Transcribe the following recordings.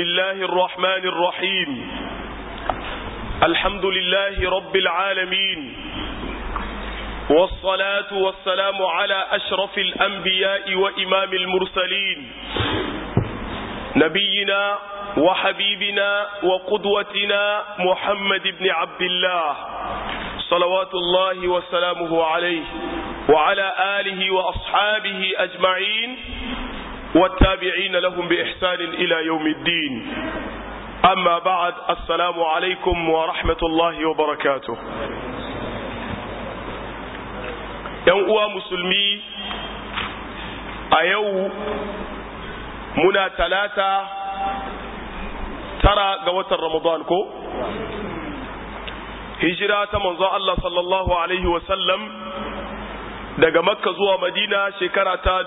الله الرحمن الرحيم الحمد لله رب العالمين والصلاة والسلام على أشرف الأنبياء وإمام المرسلين نبينا وحبيبنا وقدوتنا محمد بن عبد الله صلوات الله وسلامه عليه وعلى آله وأصحابه أجمعين والتابعين لهم بإحسان إلى يوم الدين أما بعد السلام عليكم ورحمة الله وبركاته uwa musulmi a yau muna talata tara ga watan ramadan ko hijira ta manzon Allah sallallahu alaihi wasallam daga makka zuwa madina shekara ta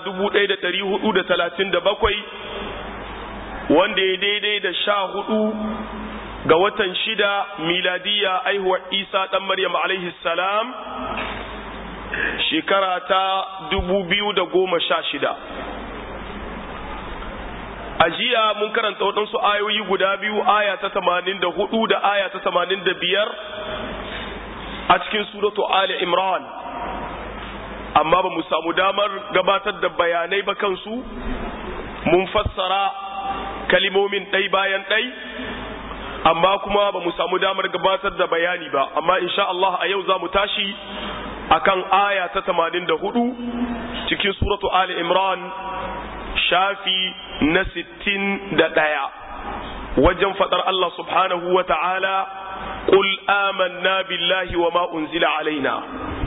1437 wanda ya daidai da sha hudu ga watan shida miladiya aihuwar isa dan maryam alaihi salam shekara ta 2016 a jiya mun karanta waɗansu ayoyi guda biyu aya ta 84 da aya ta 85 a cikin suratu ali imran amma ba mu samu damar gabatar da bayanai ba kansu mun fassara kalimomin ɗai bayan ɗai amma kuma ba mu samu damar gabatar da bayani ba amma insha Allah a yau za mu tashi akan aya ta 84 cikin suratu Ali Imran shafi na 61 wajen fadar Allah subhanahu wa ta'ala قل آمنا بالله وما أنزل علينا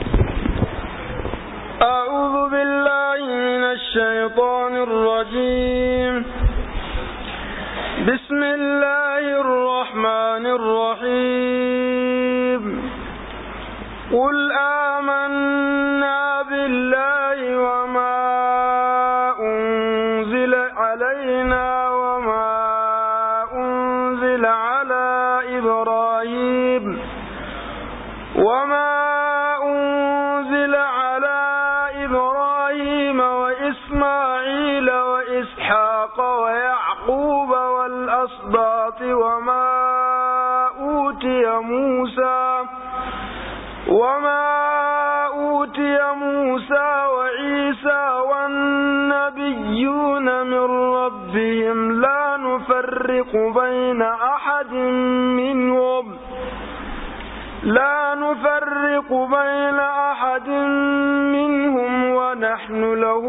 أعوذ بالله من الشيطان الرجيم بسم الله الرحمن الرحيم قل آمنا بالله وما أنزل علينا وما أنزل على إبراهيم وما أنزل على إبراهيم وإسماعيل وإسحاق ويعقوب والأسباط وما أوتي موسى وما أوتي موسى وعيسى والنبيون من ربهم لا نفرق بين أحد منهم لا نفرق بين أحد منهم ونحن له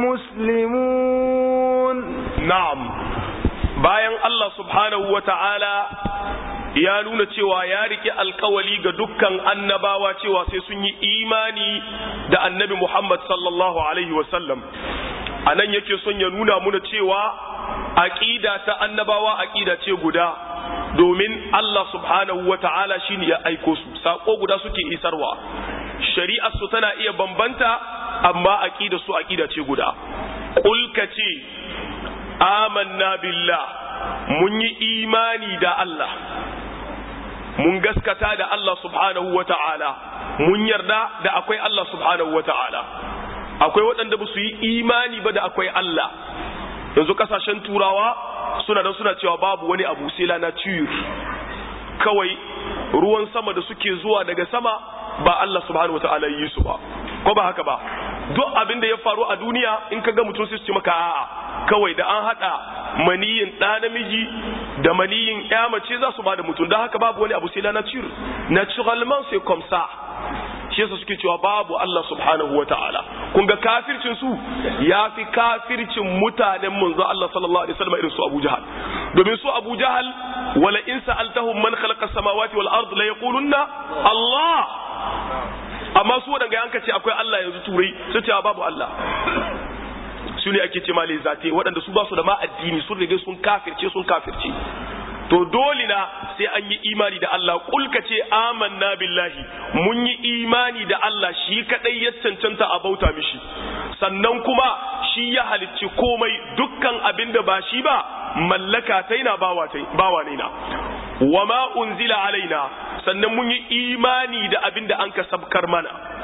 مسلمون نعم bayan Allah subhanahu wa ta'ala ya nuna cewa ya rike alkawali ga dukkan annabawa cewa sai sun yi imani da annabi Muhammad sallallahu Alaihi wasallam a nan yake son ya nuna muna cewa aƙida ta annabawa aƙida ce guda domin Allah subhanahu wa ta'ala shi ya aiko su saƙo guda suke isarwa shari'ar su tana iya bambanta amma aƙida su aƙida ce guda ƙulka ce amanna billah mun yi imani da Allah mun gaskata da Allah subhanahu wa ta'ala mun yarda da akwai Allah subhanahu wa ta'ala akwai waɗanda ba su yi imani ba da akwai Allah yanzu kasashen turawa suna da suna cewa babu wani abu sai lana ciyo kawai ruwan sama da suke zuwa daga sama ba Allah subhanahu wa ta'ala yi su ba ko ba haka ba duk abin da ya faru a duniya in ka ga mutum sai su ce maka a'a kawai da an hada maniyin ɗa namiji da maniyin ya mace za su ba da mutum don haka babu wani abu sai la nature naturellement c'est comme ça shi yasa suke cewa babu Allah subhanahu wata'ala kun ga kafircin su ya fi kafircin mutanen manzo Allah sallallahu alaihi wasallam irin su Abu Jahal domin su Abu Jahal wala in sa'altahum man khalaqa samawati wal ard la yaqulunna Allah amma su wadanga yanka ce akwai Allah yanzu turai su ce babu Allah su ne ake ce ma zate waɗanda su ba su da ma addini sun riga sun kafirce sun kafirce to dole na sai an yi imani da Allah kulka ce amanna billahi mun yi imani da Allah shi kadai ya cancanta a bauta mishi sannan kuma shi ya halicci komai dukkan abin da ba shi ba mallaka ta na bawa ne na wa ma unzila alaina sannan mun yi imani da abin da an ka sabkar mana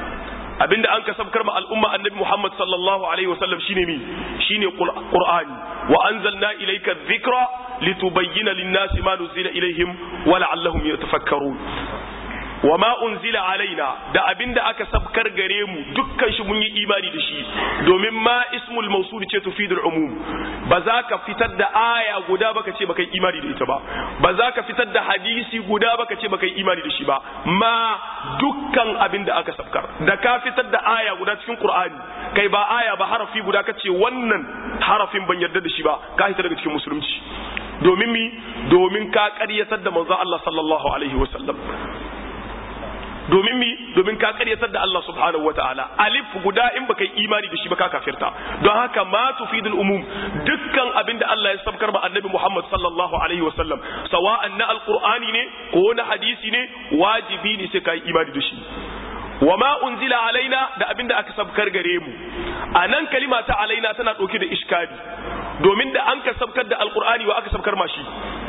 abinda an ka sabkar ma al'umma annabi Muhammad sallallahu alaihi wasallam shine mi shine qur'ani wa anzalna ilayka dhikra litubayyana lin-nasi ma nuzila ilaihim wa la'allahum yatafakkarun wa ma unzila alaina da abinda aka sabkar gare mu dukkan shi mun yi imani da shi domin ma ismul mawsul ce tufidul umum ba za ka fitar da aya guda baka ce baka yi imani da ita ba ba za ka fitar da hadisi guda baka ce baka yi imani da shi ba ma dukkan abinda aka sabkar da ka fitar da aya guda cikin qur'ani kai ba aya ba harafi guda ka ce wannan harafin ban yarda da shi ba ka hita daga cikin musulunci domin mi domin ka ƙaryatar da manzo Allah sallallahu alaihi wasallam domin mi domin ka karyatar da Allah subhanahu wataala alif guda in baka yi imani da shi ba ka kafirta don haka ma tufidul umum dukkan abin da Allah ya sabkar ba annabi Muhammad sallallahu alaihi wasallam sawa'an na alqur'ani ne ko na hadisi ne wajibi ne sai ka yi imani da shi wa ma unzila alaina da abin da aka sabkar gare mu a nan kalima ta alaina tana ɗauke da iskali domin da an ka sabkar da alqur'ani wa aka sabkar ma shi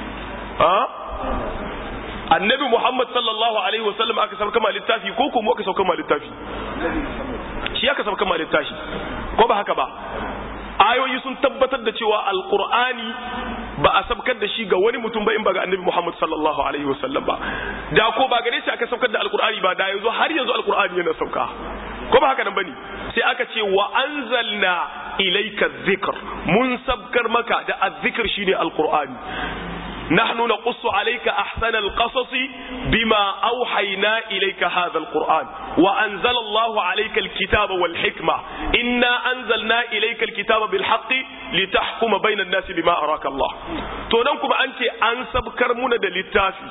annabi Muhammad sallallahu alaihi wasallam aka sauka ma littafi ko kuma aka sauka ma littafi shi aka sauka ma littafi ko ba haka ba ayoyi sun tabbatar da cewa alqur'ani ba a sabkar da shi ga wani mutum ba in ba ga annabi Muhammad sallallahu alaihi wasallam ba da ko ba gare shi aka sabkar da alqur'ani ba da yanzu har yanzu alqur'ani yana sauka ko ba haka nan bane sai aka ce wa anzalna ilayka dhikr mun sabkar maka da azzikr shine alqur'ani نحن نقص عليك أحسن القصص بما أوحينا إليك هذا القرآن وأنزل الله عليك الكتاب والحكمة إنا أنزلنا إليك الكتاب بالحق لتحكم بين الناس بما أراك الله تونكم أنت أنسب كرمون للتافي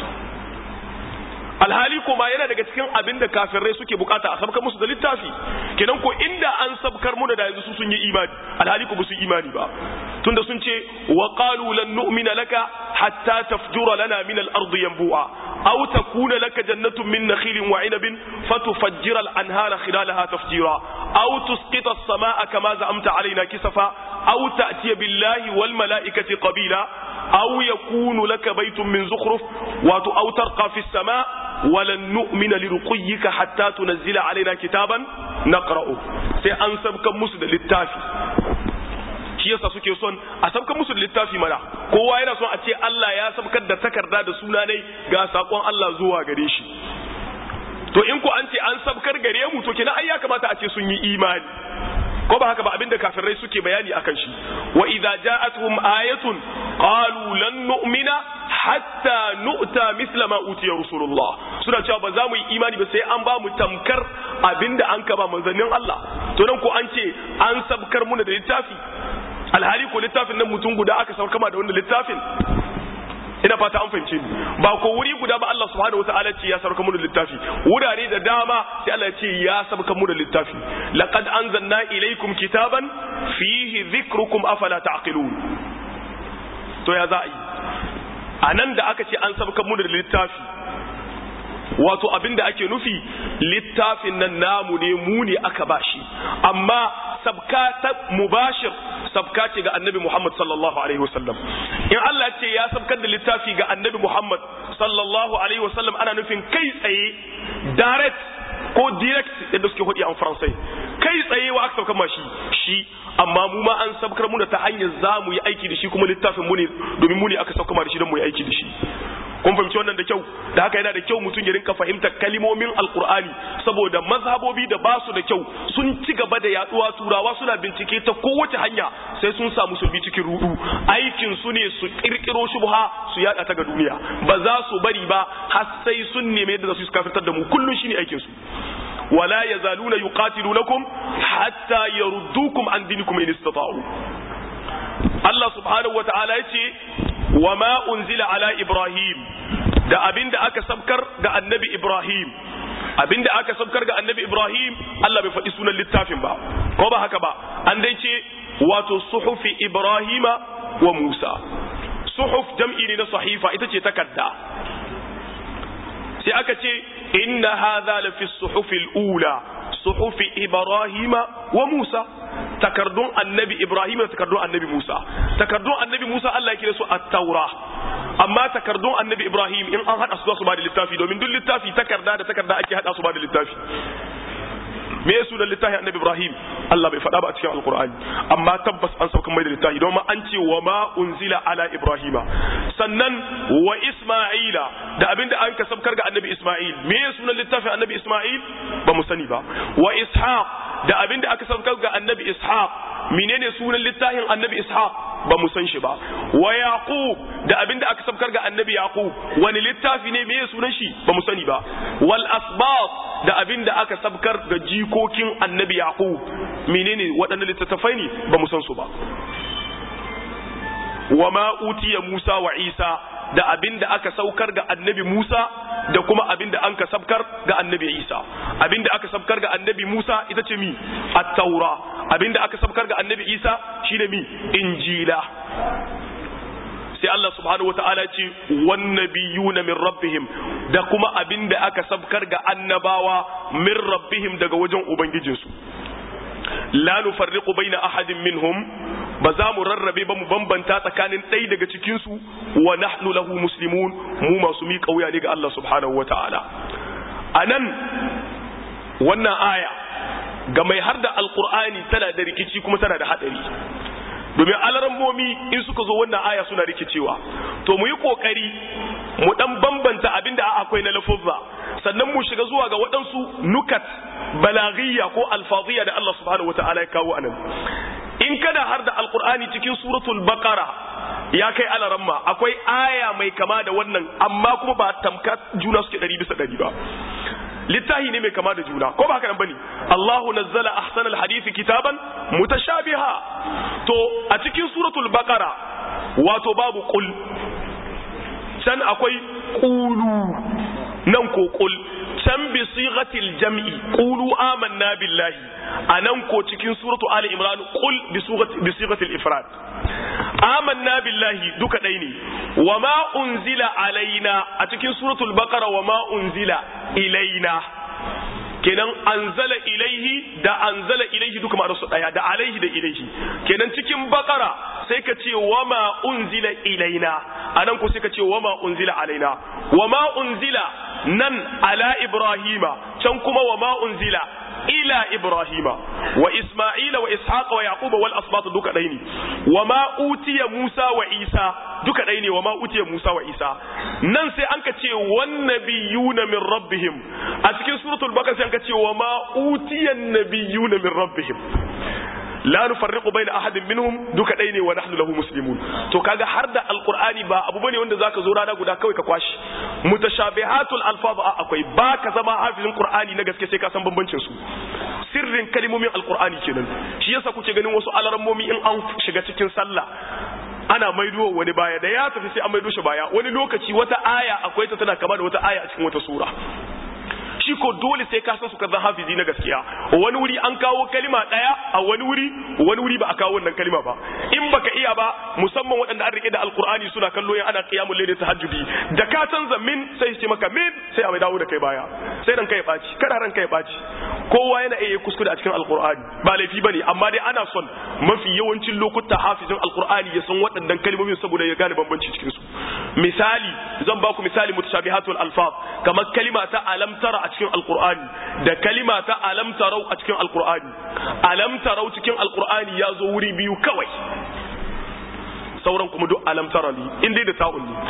alhali kuma yana daga cikin abin da kafirai suke bukata a sabkar musu da littafi kenan ko inda an sabkar mu da yanzu su sun yi imani alhali ko su imani ba tunda sun ce wa qalu lan nu'mina laka hatta tafjura lana min al-ardi yanbu'a aw takuna laka jannatun min nakhilin wa 'inabin fatufajjira al-anhara khilalaha tafjira aw tusqita as-samaa'a kama za'amta 'alaina kisafa aw ta'tiya billahi wal mala'ikati qabila aw yakunu laka baytun min zukhruf wa aw tarqa fi as-sama' ولن نؤمن لرقيك حتى تنزل علينا كتابا نقرأه sai an sabkan musu da littafi shi yasa suke son a sabkan musu da littafi mana kowa yana son a ce Allah ya sabkar da takarda da suna ne ga sakon Allah zuwa gare shi to in ko an ce an sabkar gare mu to kenan ai ya kamata a ce sun yi imani ko ba haka ba abinda kafirai suke bayani akan shi wa idza ja'atuhum ayatun qalu lan nu'mina hatta nu'ta misla ma utiya rasulullah suna cewa ba za mu yi imani ba sai an ba mu tamkar abinda an ka ba manzannin Allah to nan ko an ce an sabkar muna da littafi alhali ko littafin nan mutum guda aka saukar kama da wannan littafin ina fata an fahimce ni ba ko wuri guda ba Allah subhanahu wataala ce ya sauka mu da littafi wurare da dama sai Allah ya ce ya sauka mu da littafi laqad anzalna ilaykum kitaban fihi dhikrukum afala taqilun to ya za a yi anan da aka ce an sauka mu da littafi wato abin da ake nufi littafin nan namu ne mu ne aka bashi amma sabka ta mubashir sabka ce ga annabi Muhammad sallallahu alaihi wasallam in Allah ce ya sabkar da littafi ga annabi Muhammad sallallahu alaihi wasallam ana nufin kai tsaye direct ko direct yadda suke hudi a faransai kai tsaye wa aka sabkar mashi shi amma mu ma an sabkar mu da ta hanyar za mu yi aiki da shi kuma littafin mu ne domin mu ne aka sabkar da shi don mu yi aiki da shi kun fahimci wannan da kyau da haka yana da kyau mutum ya rinka fahimtar kalimomin alkur'ani saboda mazhabobi da basu da kyau sun ci gaba da yaduwa turawa suna bincike ta kowace hanya sai sun samu sulbi cikin rudu aikin su ne su kirkiro shubha su yada ta ga duniya ba za su bari ba har sai sun neme yadda su kafirtar da mu kullun shine aikin su wala yazaluna yuqatilunakum hatta yaruddukum an dinikum in istata'u Allah subhanahu wata'ala yace wa ma unzila ala Ibrahim da abinda aka sabkar ga annabi Ibrahim abinda aka sabkar ga annabi Ibrahim Allah bai faɗi sunan littafin ba ko ba haka ba an dai ce wato suhufi Ibrahima wa Musa suhuf jam'i ne na sahifa ita ce takarda sai aka ce inna hadha la fi suhufil ula suhufi Ibrahima wa Musa takardun annabi Ibrahim da takardun annabi Musa takardun annabi Musa Allah ya kira su at-taura amma takardun annabi Ibrahim in an hada su za su ba da littafi domin duk littafi takarda da takarda ake hada su ba da littafi me ya sunan littafin annabi ibrahim Allah bai faɗa ba a cikin alqur'ani amma tabbas an sauka mai da littafi don ma an ce wa ma unzila ala ibrahima sannan wa isma'ila da abinda an ka sabkar ga annabi isma'il me ya sunan littafin annabi isma'il ba mu sani ba wa ishaq da abinda aka sabkar ga annabi ishaq menene sunan littafin annabi ishaq ba mu san shi ba wa yaqub da abinda aka sabkar ga annabi yaqub wani littafi ne me sunan shi ba mu sani ba wal asbab da abinda aka sabkar ga jikokin annabi yaqub menene waɗannan littattafai ne ba mu san su ba wa ma utiya musa wa isa da abin da aka saukar ga annabi Musa da kuma abin da an ka sabkar ga annabi Isa abin da aka sabkar ga annabi Musa ita ce mi at-taura abin da aka sabkar ga annabi Isa shine mi injila sai Allah subhanahu wata'ala ce wan nabiyuna min rabbihim da kuma abin da aka sabkar ga annabawa min rabbihim daga wajen ubangijinsu la nufarriqu baina ahadin minhum ba za mu rarrabe ba mu bambanta tsakanin ɗaya daga cikinsu wa nahnu lahu muslimun mu masu miƙa wuya ne ga Allah subhanahu wa ta'ala a nan wannan aya ga mai har da alƙur'ani tana da rikici kuma tana da haɗari domin alarammomi in suka zo wannan aya suna rikicewa to mu yi ƙoƙari mu ɗan bambanta abin da akwai na lafuzza sannan mu shiga zuwa ga waɗansu nukat balagiyya ko alfaziyya da Allah subhanahu wa ta'ala ya kawo anan in kana har da alkur'ani cikin suratul baqara ya kai alaramma akwai aya mai kama da wannan amma kuma ba tamka juna suke ɗari bisa ɗari ba littahi ne mai kama da juna ko ba haka nan bane Allahu nazzala ahsanal hadisi kitaban mutashabiha to a cikin suratul baqara wato babu qul can akwai qulu nan ko qul can bi sighatil jam'i qulu amanna billahi anan ko cikin suratu ali imran qul bi sighatil ifrad amanna billahi duka dai ne wama unzila alaina a cikin suratul baqara wama unzila ilaina kenan anzala ilaihi da anzala ilaihi duka ma su daya da alaihi da ilaihi kenan cikin baqara sai ka ce wama unzila ilaina anan ko sai ka ce wama unzila alaina wama unzila nan ala ibrahima can kuma wama unzila ila ibrahima wa isma'ila wa ishaqa wa yaquba wal asbat duka dai ne wa ma utiya musa wa isa duka dai ne wa ma utiya musa wa isa nan sai an ka ce wan nabiyuna min rabbihim a cikin suratul baqara sai an ka ce wa ma utiya nabiyuna min rabbihim la nufarriqu baina ahadin minhum duka dai ne wa nahnu lahu muslimun to kaga har da alqur'ani ba abu bane wanda zaka zo rana guda kawai ka kwashi mutashabihatul alfaz akwai ba ka zama hafizin qur'ani na gaske sai ka san bambancin su sirrin kalmomin alqur'ani kenan shi yasa kuke ganin wasu alarammomi in an shiga cikin sallah ana maido wani baya da ya tafi sai an maido shi baya wani lokaci wata aya akwai ta tana kama da wata aya a cikin wata sura shi ko dole sai ka san su kazan hafizi na gaskiya wani wuri an kawo kalima daya a wani wuri wani wuri ba a kawo wannan kalima ba in baka iya ba musamman waɗanda an rike da alkur'ani suna kallo yan ana qiyamul layli tahajjudi da ka canza min sai ce maka min sai a mai dawo da kai baya sai ran kai baci kada ran kai baci kowa yana iya kuskure a cikin alkur'ani ba laifi bane amma dai ana son mafi yawancin lokuta hafizin alkur'ani ya san waɗannan kalmomin saboda ya gane bambanci cikin su misali zan ba ku misali mutashabihatul alfaz kamar kalima ta alam tara a cikin alkur'ani da kalima ta alam tarau a cikin alkur'ani alam tarau cikin alkur'ani ya zo wuri biyu kawai sauran kuma duk alam tara ne in dai da ta'un ne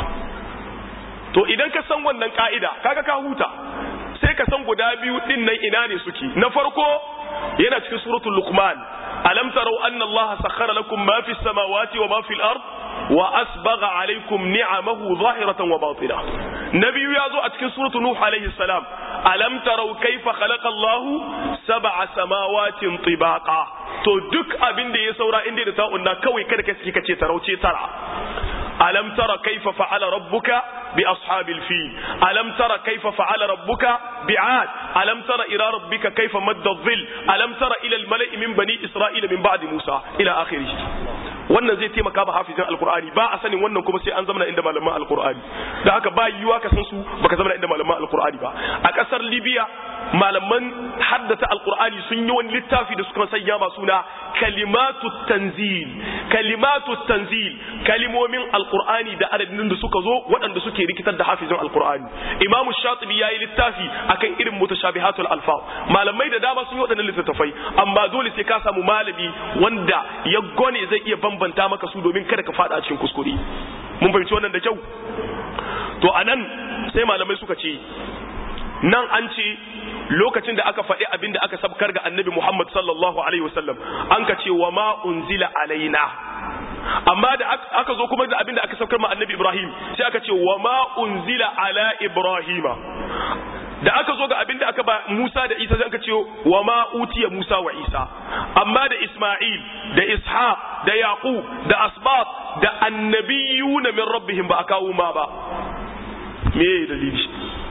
to idan ka san wannan ka'ida kaga ka huta sai ka san guda biyu din nan ina ne suke na farko yana cikin suratul luqman alam tarau anna allaha sakhara lakum ma fis samawati wa ma fil ard wa asbagha alaykum ni'amahu zahiratan wa batina nabiyu yazo a cikin suratu nuh alayhi salam alam tarau kayfa khalaqa Allahu sab'a samawatin tibaqa to duk abin da ya saura inda da ta'unna kawai kada kai kace tarauce tara alam tara kayfa fa'ala rabbuka bi ashabil fil alam tara kayfa fa'ala rabbuka bi'ad alam tara ila rabbika kayfa madda dhill alam tara ila al mala'i min bani isra'ila min ba'di musa ila akhirih wannan zai taimaka ba hafizin alkur'ani ba a sanin wannan kuma sai an zama inda malaman alkur'ani da haka ba yiwuwa ka san su baka zama inda malaman alkur'ani ba a kasar libya malaman haddata alkur'ani sun yi wani littafi da suka sanya ma suna kalimatu tanzil kalimatu tanzil kalimomin alkur'ani da adadin da suka zo waɗanda suke rikitar da hafizin alkur'ani imamu shatibi yayi littafi akan irin mutashabihatul alfa malamai da dama sun yi waɗannan littattafai amma dole sai ka samu malami wanda ya gone zai iya bambanta maka su domin kada ka fada cikin kuskure mun fahimci wannan da kyau to anan sai malamai suka ce nan an ce lokacin da aka faɗi abin da aka sabkar ga annabi Muhammad sallallahu alaihi wasallam an ka ce wa ma unzila alaina amma da aka zo kuma da abin da aka saukar ma annabi Ibrahim sai aka ce wa ma unzila ala Ibrahima da aka zo ga abin da aka ba Musa da Isa sai aka ce wa ma utiya Musa wa Isa amma da Isma'il da Ishaq da Yaqub da Asbat da annabiyuna min rabbihim ba a kawo ma ba me dalili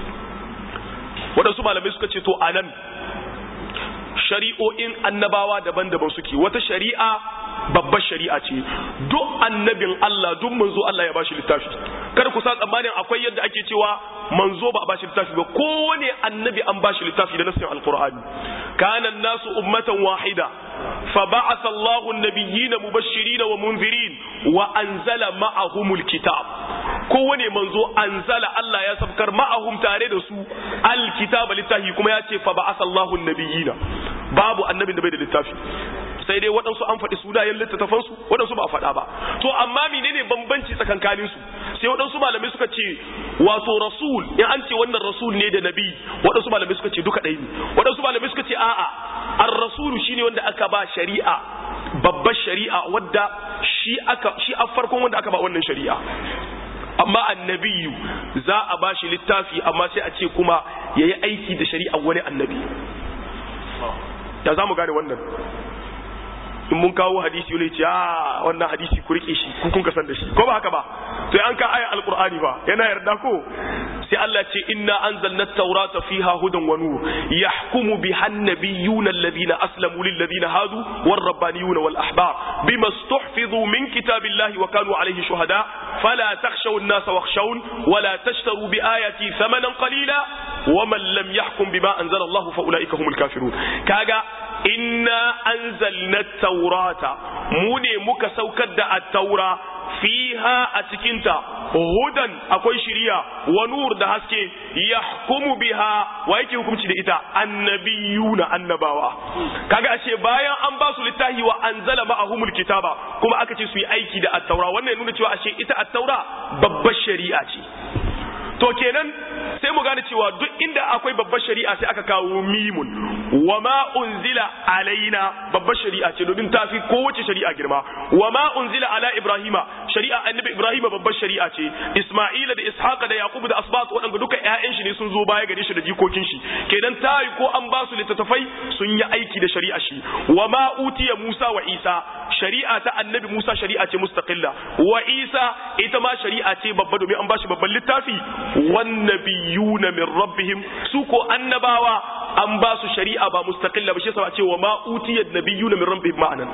waɗansu malamai suka ce to anan shari'o'in annabawa daban-daban suke wata shari'a babbar shari'a ce duk annabin Allah duk manzo Allah ya bashi littafi kada ku sa tsammanin akwai yadda ake cewa manzo ba a bashi littafi ba kowane annabi an bashi littafi da nasin alqur'ani kana nasu ummatan wahida fa ba'atha Allahu an-nabiyyina mubashirin wa munzirin wa anzala ma'ahumul kitab kowane manzo anzala Allah ya sabkar ma'ahum tare da su alkitaba littafi kuma ya ce fa ba'atha Allahu an-nabiyyina babu annabin da bai da littafi sai dai waɗansu an faɗi sunayen littattafansu waɗansu ba a faɗa ba to amma menene bambanci tsakankanin su sai waɗansu malamai suka ce wato rasul in an ce wannan rasul ne da nabi waɗansu malamai suka ce duka ɗaya ne waɗansu malamai suka ce a'a ar-rasulu shine wanda aka ba shari'a babbar shari'a wadda shi aka shi a farkon wanda aka ba wannan shari'a amma annabiyu za a ba shi littafi amma sai a ce kuma yayi aiki da shari'a wani annabi ya za mu gane wannan in mun kawo hadisi wani ce a wannan hadisi ku rike shi ku kun san da shi ko ba haka ba to an ka aya alqur'ani ba yana yarda ko sai Allah ce inna anzalna at-taurata fiha hudan wa nur yahkumu biha an-nabiyyuna alladhina aslamu lil ladina hadu war rabbaniyuna wal ahbar bima stuhfizu min kitabillahi wa kanu alayhi shuhada fala takhshaw an-nasa wakhshawun wa la tashtaru bi ayati thamanan qalila wa man lam yahkum bima anzala Allah fa ulaika humul kafirun kaga inna anzalna at-taurata mu ne muka saukar da at-taura fiha a cikinta hudan akwai shiriya wa nur da haske yahkumu biha wa yake hukunci da ita annabiyuna annabawa kaga ashe bayan an ba su littafi wa anzala ma'ahumul kitaba kuma aka ce su yi aiki da at-taura wannan ya nuna cewa ashe ita at-taura babbar shari'a ce to kenan sai mu gane cewa duk inda akwai babbar shari'a sai aka kawo mimun wa ma unzila alaina babbar shari'a ce domin ta fi kowace shari'a girma wa ma unzila ala ibrahima shari'a annabi ibrahima babbar shari'a ce isma'ila da ishaqa da yaqub da asbat waɗanda duka ƴaƴan shi ne sun zo baya gare shi da jikokin shi kenan ta yi ko an ba su littattafai sun yi aiki da shari'a shi wa ma utiya musa wa isa shari'a ta annabi musa shari'a ce mustaqilla wa isa ita ma shari'a ce babba domin an ba shi babban littafi wannabiyuna min rabbihim su ko annabawa an ba su shari'a ba mustaqilla ba shi yasa ce wa ma utiyat nabiyuna min rabbihim ma'anan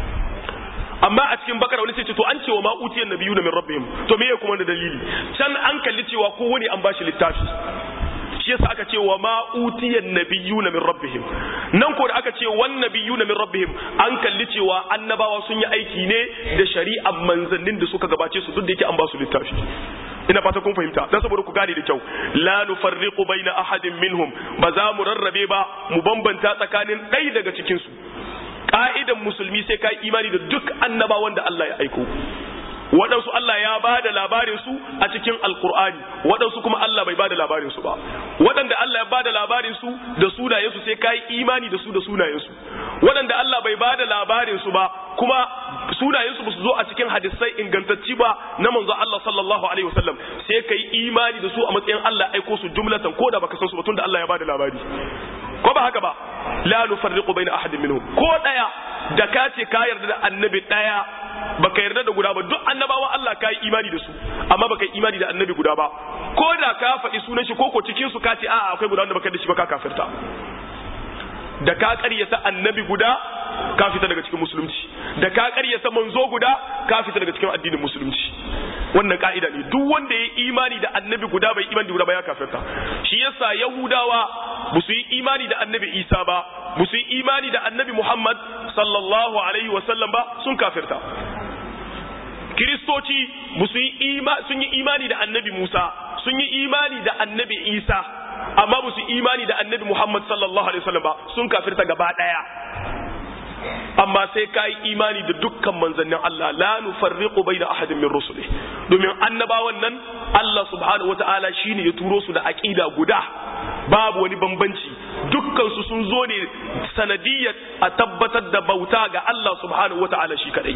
amma a cikin bakara wani sai ce to an ce wa ma utiyat nabiyuna min rabbihim to me kuma da dalili can an kalli cewa ko wani an ba shi littafi shi yasa aka ce wa ma utiyan nabiyuna min rabbihim nan ko da aka ce wan nabiyuna min rabbihim an kalli cewa annabawa sun yi aiki ne da shari'ar manzannin da suka gabace su duk da yake an ba su littafi ina fata kun fahimta dan saboda ku gane da kyau la nufarriqu baina ahadin minhum ba za mu rarrabe ba mu bambanta tsakanin ɗaya daga cikin su ka'idan musulmi sai kai imani da duk annabawan da Allah ya aiko waɗansu Allah ya ba da labarinsu a cikin alkur'ani waɗansu kuma Allah bai ba da labarinsu ba waɗanda Allah ya ba da labarinsu da sunayensu sai ka yi imani da su da sunayensu waɗanda Allah bai ba da labarinsu ba kuma sunayensu ba su zo a cikin hadisai ingantacci ba na manzo Allah sallallahu alaihi wasallam sai ka yi imani da su a matsayin Allah aiko su jumlatan ko da baka san su ba tunda Allah ya ba da labari ko ba haka ba la nufarriqu baina ahadin minhum ko daya da ka ce ka yarda da annabi daya baka yarda da guda ba duk annabawa Allah ka yi imani da su amma baka yi imani da annabi guda ba ko da ka faɗi sunan shi ko ko cikin su ka ce a'a akwai guda wanda baka da shi ba ka kafirta da ka ƙaryata annabi guda ka fita daga cikin musulunci da ka ƙaryata manzo guda ka fita daga cikin addinin musulunci wannan ka'ida ne duk wanda ya imani da annabi guda bai imani guda ba ya kafirta shi yasa yahudawa ba su yi imani da annabi isa ba ba su yi imani da annabi muhammad sallallahu alaihi wasallam ba sun kafirta kiristoci ba su yi sun yi imani da annabi musa sun yi imani da annabi isa amma ba su imani da annabi muhammad sallallahu alaihi wasallam ba sun kafirta gaba daya amma sai ka yi imani da dukkan manzannin Allah la nufarriqu baina ahadin min rusuli domin annabawan nan Allah subhanahu wataala shine ya turo su da aqida guda babu wani bambanci dukkan su sun zo ne sanadiyyar a tabbatar da bauta ga Allah subhanahu wataala shi kadai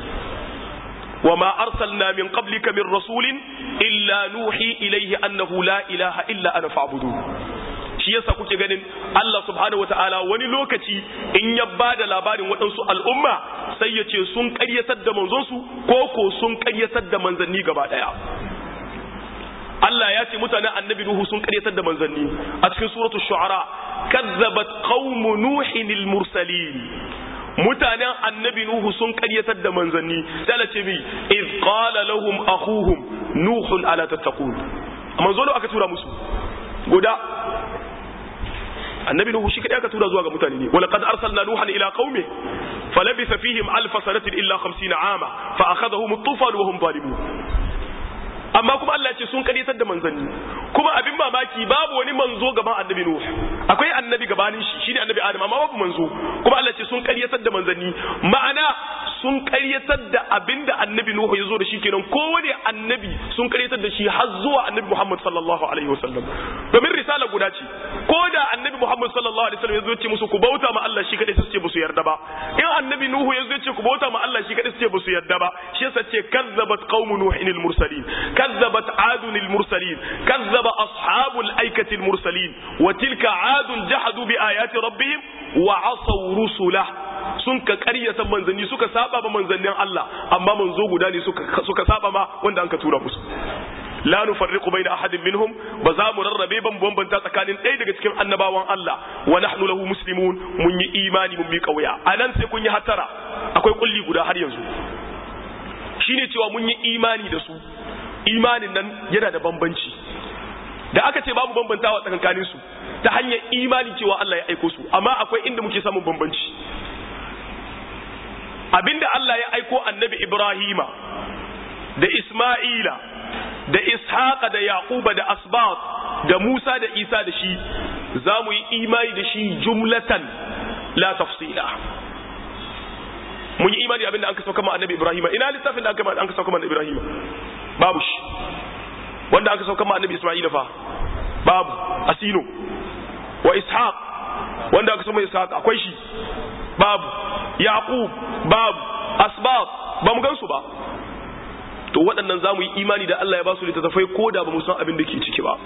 وما أرسلنا من قبلك من رسول إلا نوحي إليه أنه لا إله إلا أنا فاعبدون shi yasa kuke ganin Allah subhanahu wataala wani lokaci in ya bada labarin waɗansu al'umma sai ya ce sun ƙaryatar da manzonsu ko ko sun ƙaryatar da manzanni gaba ɗaya Allah ya ce mutanen annabi Nuhu sun ƙaryatar da manzanni a cikin suratul shu'ara kazzabat qaumu nuhin mursalin mutanen annabi Nuhu sun ƙaryatar da manzanni sai Allah ce mi iz qala lahum akhuhum nuhun ala tattaqun manzo aka tura musu guda annabi nuhu shi kadai aka tura zuwa ga mutane ne wala qad arsalna nuhan ila qaumi falabitha fihim alf sanatin illa 50 ama fa akhadhahum at-tufan wa hum zalimun amma kuma Allah ce sun karyatar da manzanni kuma abin mamaki babu wani manzo gaban annabi nuhu akwai annabi gabanin shi shine annabi adam amma babu manzo kuma Allah ce sun karyatar da manzanni ma'ana sun karyatar da abinda annabi nuhu ya zo da shi kenan kowane annabi sun karyatar da shi har zuwa annabi muhammad sallallahu alaihi wasallam domin risala guda ce ko da annabi muhammad sallallahu alaihi wasallam ya zo ce musu ku bauta ma Allah shi kadai su ce ba su yarda ba in annabi nuhu ya zo ce ku bauta ma Allah shi kadai su ce ba su yarda ba shi yasa ce kazzabat qaumu nuhin al mursalin kazzabat adun al mursalin kazzaba ashabul aikati al mursalin wa tilka adun jahadu bi ayati rabbihim wa asaw rusulah sun ka karyata manzanni suka saba ba manzannin Allah amma manzo guda ne suka suka saba ma wanda an ka tura musu la nufarriqu baina ahadin minhum ba za mu rarrabe ban bambanta tsakanin ɗaya daga cikin annabawan Allah wa nahnu lahu muslimun mun yi imani mun bi kauya anan sai kun yi hatara akwai kulli guda har yanzu shine cewa mun yi imani da su imanin nan yana da bambanci da aka ce babu bambantawa tsakankanin su ta hanyar imani cewa Allah ya aiko su amma akwai inda muke samun bambanci abinda Allah ya aiko annabi Ibrahima da Isma'ila da Ishaqa da Yaquba da Asbat da Musa da Isa da shi za mu yi imani da shi jumlatan la tafsila mun yi imani abinda an ka sauka ma annabi Ibrahima ina littafin da an ka sauka ma annabi Ibrahima babu shi wanda aka sauka ma annabi Isma'ila fa babu asino wa Ishaq wanda aka sauka ma Ishaq akwai shi babu yaqub babu asbab ba mu gansu ba to waɗannan za mu yi imani da Allah ya ba su littattafai ko da ba mu san abin da ke ciki ba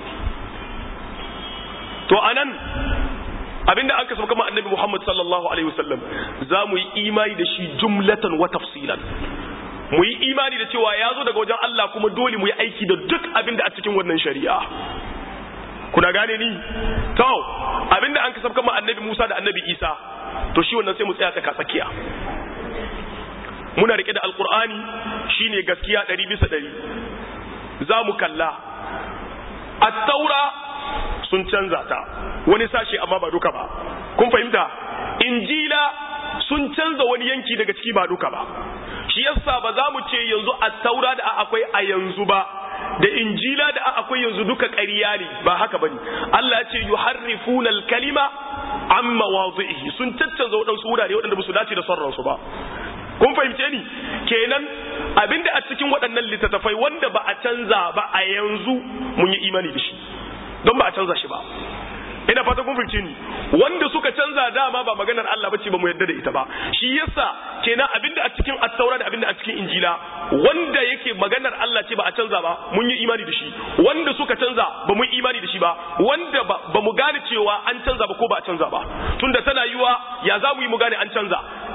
to anan abinda aka sauka ma annabi Muhammad sallallahu alaihi wasallam za mu yi imani da shi jumlatan wa tafsilan mu yi imani da cewa ya zo daga wajen Allah kuma dole mu yi aiki da duk abin da a cikin wannan shari'a kuna gane ni to abinda an kasafka ma annabi Musa da annabi Isa to shi wannan sai mu tsaya tsaka tsakiya muna rike da alqur'ani shine gaskiya 100 bisa 100 za mu kalla at-taura sun canza ta wani sashi amma ba duka ba kun fahimta injila sun canza wani yanki daga ciki ba duka ba shi yasa ba za mu ce yanzu at-taura da akwai a yanzu ba da injila da akwai yanzu duka ƙarya ne ba haka bane Allah ya ce yuharrifuna al-kalima an mawadhihi sun caccanza waɗansu wurare waɗanda ba su dace da son ransu ba kun fahimce ni kenan abinda a cikin waɗannan littattafai wanda ba a canza ba a yanzu mun yi imani da shi don ba a canza shi ba ina fata kun fahimce ni wanda suka canza dama ba maganar Allah bace ba mu yadda da ita ba shi yasa kenan abinda a cikin at-taura da abinda a cikin injila wanda yake maganar Allah ce ba a canza ba mun yi imani da shi wanda suka canza ba mu yi imani da shi ba wanda ba mu gane cewa an canza ba ko ba a canza ba tunda tana yiwa ya za mu yi mu gane an canza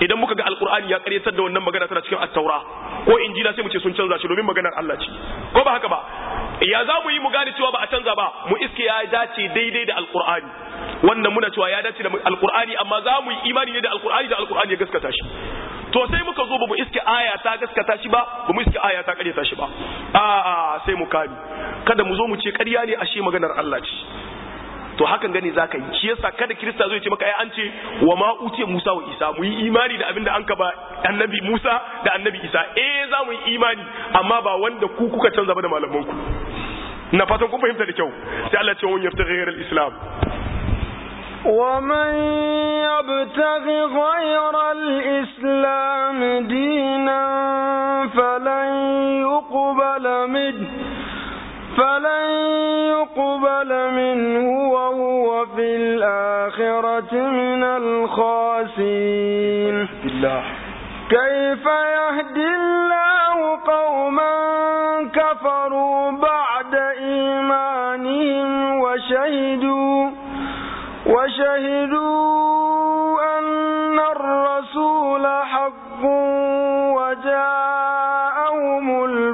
idan muka ga alqur'ani ya karyatar da wannan magana tana cikin at-taura ko injila sai mu ce sun canza shi domin maganar Allah ce ko ba haka ba ya za mu yi mu gane cewa ba a canza ba mu iske ya dace daidai da alqur'ani wannan muna cewa ya dace da alqur'ani amma za mu yi imani ne da alqur'ani da alqur'ani ya gaskata shi to sai muka zo ba mu iske aya ta gaskata shi ba ba mu iske aya ta karyata shi ba a sai mu kani kada mu zo mu ce ƙarya ne ashe maganar Allah ce to hakan gani zaka yi shi yasa kada kirista zo ya ce maka ai an ce wa ma utiya Musa wa Isa mu yi imani da abinda an ka ba annabi Musa da annabi Isa eh za mu yi imani amma ba wanda ku kuka canza ba da malaman ku na fatan kun fahimta da kyau sai Allah ce wani yafta ghayr al-islam ومن يبتغ غير الإسلام دينا فلن يقبل منه فلن يقبل منه وهو في الآخرة من الخاسرين كيف يهدي الله قوما كفروا بعد إيمانهم وشهدوا وشهدوا أن الرسول حق وجاءهم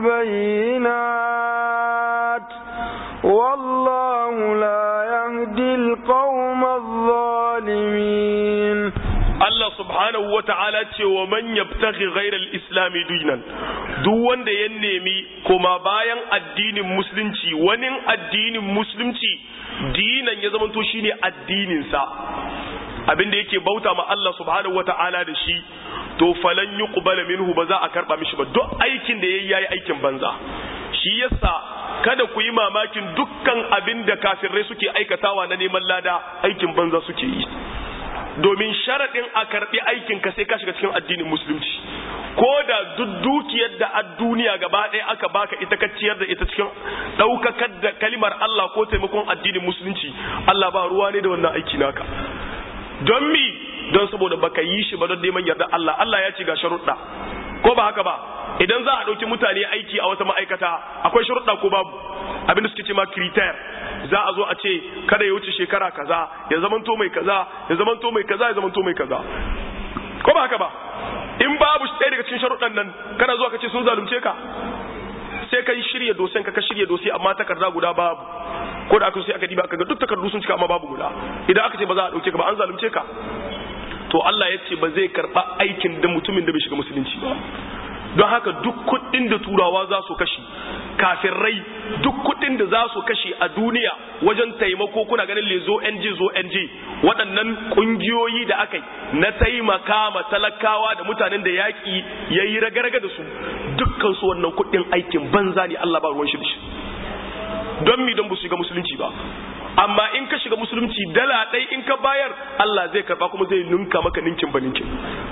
البينات والله لا يهدي القوم الظالمين Allah subhanahu wa ta'ala ce wa man yabtaghi ghairal islami dinan duk wanda ya nemi kuma bayan addinin musulunci wani addinin musulunci dinan ya zamanto shine addinin sa abinda yake bauta ma Allah subhanahu wa ta'ala da shi to falan yuqbala minhu ba za a karba mishi ba duk aikin da yayi yayi aikin banza shi yasa kada ku yi mamakin dukkan abin da kafirai suke aikatawa na neman lada aikin banza suke yi domin sharaɗin a karɓi aikin ka sai ka shiga cikin addinin musulunci ko da duk dukiyar da a duniya gaba ɗaya aka baka ita ka ciyar da ita cikin ɗaukakar da kalimar Allah ko taimakon addinin musulunci Allah ba ruwa ne da wannan aiki naka don mi don saboda baka yi shi ba don neman yarda Allah Allah ya ce ga sharuɗa ko ba haka ba idan za a ɗauki mutane aiki a wata ma'aikata akwai sharuɗa ko babu abin da suke ce ma kriter za a zo a ce kada ya wuce shekara kaza ya zamanto mai kaza ya zamanto mai kaza ya zamanto mai kaza ko ba haka ba in babu ɗaya daga cikin sharuɗan nan kana zuwa ka ce sun zalunce ka sai ka yi shirya dosen ka ka shirya dosi amma takarda guda babu ko da aka sai aka diba aka ga duk takardu sun cika amma babu guda idan aka ce ba za a ɗauke ka ba an zalunce ka to Allah ya ce ba zai karɓa aikin da mutumin da bai shiga musulunci ba don haka duk kuɗin da turawa za su kashe kafirai duk kuɗin da za su kashe a duniya wajen taimako kuna ganin lezo NG zo NG waɗannan ƙungiyoyi da aka yi na taimaka ma talakawa da mutanen da yaƙi ya yi raga-raga da su dukkan su wannan kuɗin aikin banza ne Allah ba ruwan shi da shi don mi don ba su shiga musulunci ba amma in ka shiga musulunci dala ɗai in ka bayar Allah zai karba kuma zai ninka maka ninkin ba ninkin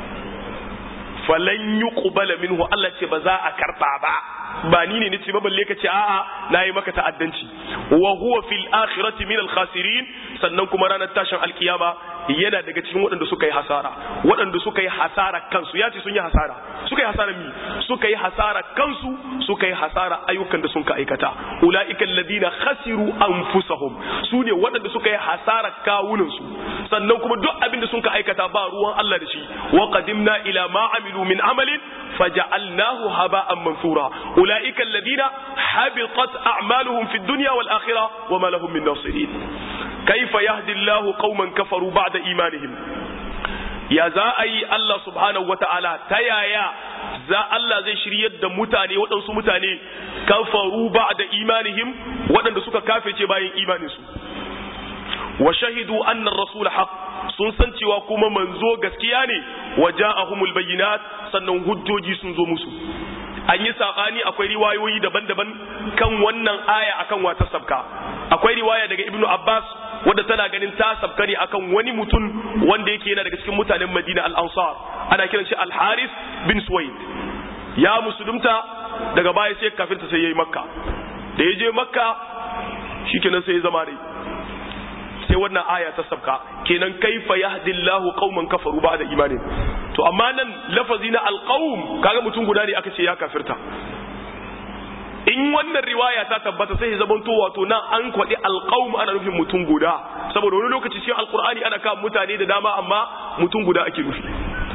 falan yi ƙubala minhu Allah ce ba za a karɓa ba ba ni ne nace ba balle ka ce a'a nayi maka ta'addanci wa huwa fil akhirati min al khasirin sannan kuma ranar tashin alkiyama yana daga cikin waɗanda suka yi hasara waɗanda suka yi hasara kansu ya ce sun yi hasara suka yi hasara mi suka yi hasara kansu suka yi hasara ayyukan da sun ka aikata ulaika alladhina khasiru anfusahum su ne waɗanda suka yi hasara kawunan su sannan kuma duk abin da sun ka aikata ba ruwan Allah da shi wa qadimna ila ma amilu min amalin faja'alnahu haba'an mansura ulaika alladhina habitat a'maluhum fid dunya wal akhirah wa ma lahum min nasirin kaifa yahdi Allahu qauman kafaru ba'da imanihim ya za a yi Allah subhanahu wata'ala ta yaya za Allah zai shiryar da mutane waɗansu mutane kafaru ba'da imanihim waɗanda suka kafirce bayan imaninsu wa shahidu anna rasul haq sun san cewa kuma manzo gaskiya ne wa ja'ahumul bayyinat sannan hujjoji sun zo musu an yi saɓani akwai riwayoyi daban-daban kan wannan aya akan wata sabka akwai riwaya daga ibnu abbas wadda tana ganin ta sabka ne akan wani mutum wanda yake yana daga cikin mutanen madina al-ansar ana kiran shi al-haris bin suwaid ya musulunta daga baya sai kafinta sai yayi makka da ya je makka shikenan sai ya zama dai sai wannan aya ta sabka kenan kaifa yahdillahu qauman kafaru ba'da imanin to amma nan lafazi na alqaum kaga mutum guda ne aka ce ya kafirta in wannan riwaya ta tabbata sai ya zamanto wato nan an kwaɗi alqaum ana nufin mutum guda saboda wani lokaci cikin alqur'ani ana kawo mutane da dama amma mutum guda ake nufi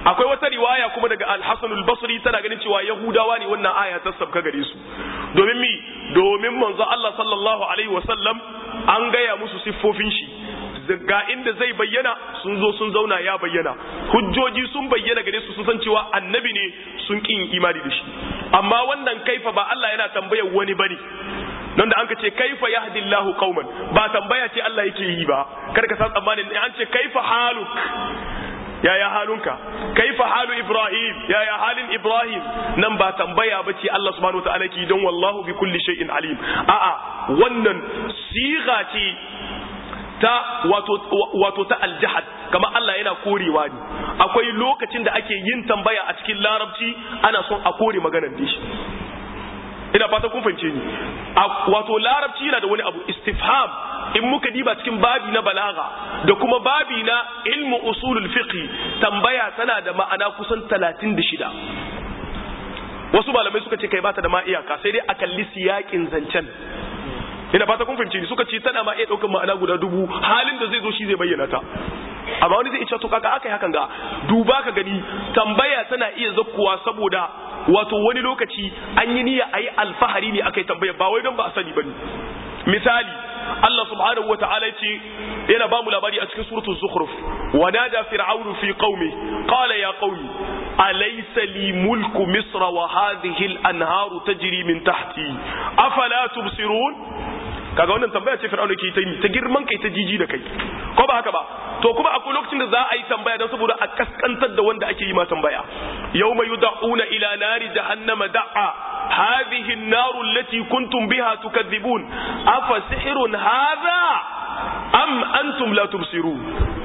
akwai wata riwaya kuma daga al-Hasan al-Basri tana ganin cewa Yahudawa ne wannan aya ta sabka gare su domin mi domin manzo Allah sallallahu alaihi wasallam an gaya musu siffofin shi ga inda zai bayyana sun zo sun zauna ya bayyana hujjoji sun bayyana gare su sun san cewa annabi ne sun kin imani da shi amma wannan kaifa ba Allah yana tambayar wani bane nan da an ce kaifa yahdillahu qauman ba tambaya ce Allah yake yi ba kar ka san tsammanin an ce kaifa haluk yaya halunka kaifa halu ibrahim yaya halin ibrahim nan ba tambaya ba ce Allah subhanahu wataala ki don wallahu bi kulli shay'in alim a'a wannan siga ce ta wato wato ta aljahad kamar Allah yana korewa ne akwai lokacin da ake yin tambaya a cikin larabci ana son a kore maganar da shi ina fata kun fahimce ni wato larabci yana da wani abu istifham in muka diba cikin babi na balaga da kuma babi na ilmu usulul fiqh tambaya tana da ma'ana kusan 36 wasu malamai suka ce kai bata da ma iyaka sai dai a kalli siyakin zancen ina fata kun fahimce ni suka ce tana ma iya daukar ma'ana guda dubu halin da zai zo shi zai bayyana ta amma wani zai ce to kaka aka yi hakan ga duba ka gani tambaya tana iya zakkuwa saboda wato wani lokaci an yi niyya a yi alfahari ne aka yi tambaya ba wai don ba a sani ba ne misali Allah subhanahu wata'ala ce yana ba mu labari a cikin suratul zukhruf wa nada fir'aunu fi qaumi qala ya qaumi alaysa li mulku misra wa hadhihi al-anharu tajri min tahti afala tubsirun kaga wannan tambaya ce fir'auna ke ta yi ta girman kai ta jiji da kai ko ba haka ba to kuma akwai lokacin da za a yi tambaya don saboda a kaskantar da wanda ake yi ma tambaya yawma yud'una ila nari jahannama da'a hadhihi an-naru allati kuntum biha tukadhibun afa sihrun hadha am antum la tubsirun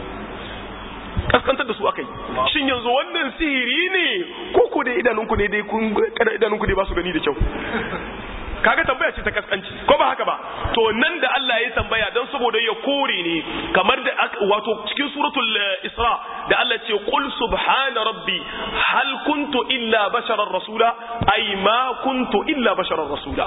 kaskantar da su akai shin yanzu wannan sihiri ne ko ko da idanunku ne dai kun kada idanunku dai ba su gani da kyau kaga tambaya ce ta kaskanci ko ba haka ba to nan da Allah ya tambaya don saboda ya kore ne kamar da wato cikin suratul isra da Allah ce qul subhana rabbi hal kuntu illa basharar rasula ay ma kuntu illa basharar rasula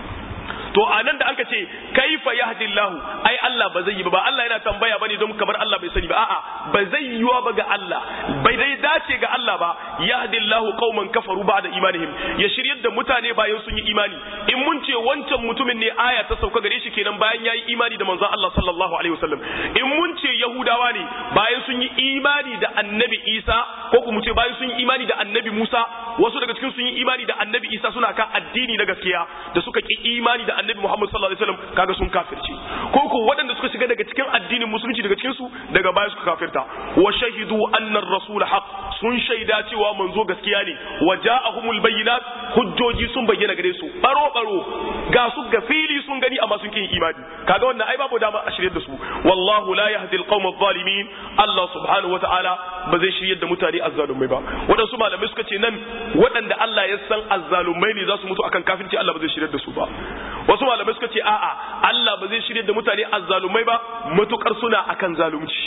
to anan da anka ce kaifa yahdillahu ai Allah ba zai yi ba Allah yana tambaya bane don kamar Allah bai sani ba a'a ba zai yiwa ba ga Allah bai dai dace ga Allah ba yahdillahu qauman kafaru ba'da imanihim ya shiryar da mutane bayan sun yi imani in mun ce wancan mutumin ne aya ta sauka gare shi kenan bayan yayi imani da manzon Allah sallallahu alaihi wasallam in mun ce yahudawa ne bayan sun yi imani da annabi Isa ko kuma ce bayan sun yi imani da annabi Musa wasu daga cikin sun yi imani da annabi Isa suna kan addini na gaskiya da suka ki imani da annabi Muhammad sallallahu alaihi wasallam kaga sun kafirce ko ko waɗanda suka shiga daga cikin addinin musulunci daga cikin su daga baya suka kafirta wa shahidu anna ar-rasul haq sun shaida cewa manzo gaskiya ne wa ja'ahumul bayyinat hujjoji sun bayyana gare su baro baro ga su ga fili sun gani amma sun kin imani kaga wannan ai babu dama a shirye da su wallahu la yahdi al-qawm adh-dhalimin Allah subhanahu wata'ala ba zai shiryar da mutane azzalumai ba waɗansu malamai suka ce nan waɗanda Allah ya san azzalumai ne za su mutu akan kafirci Allah ba zai shiryar da su ba wasu malamai suka ce a'a Allah ba zai shirye da mutane azzalumai ba matukar suna akan zalunci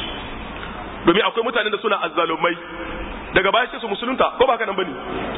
domin akwai mutanen da suna azzalumai daga baya sai su musulunta ko ba haka nan bane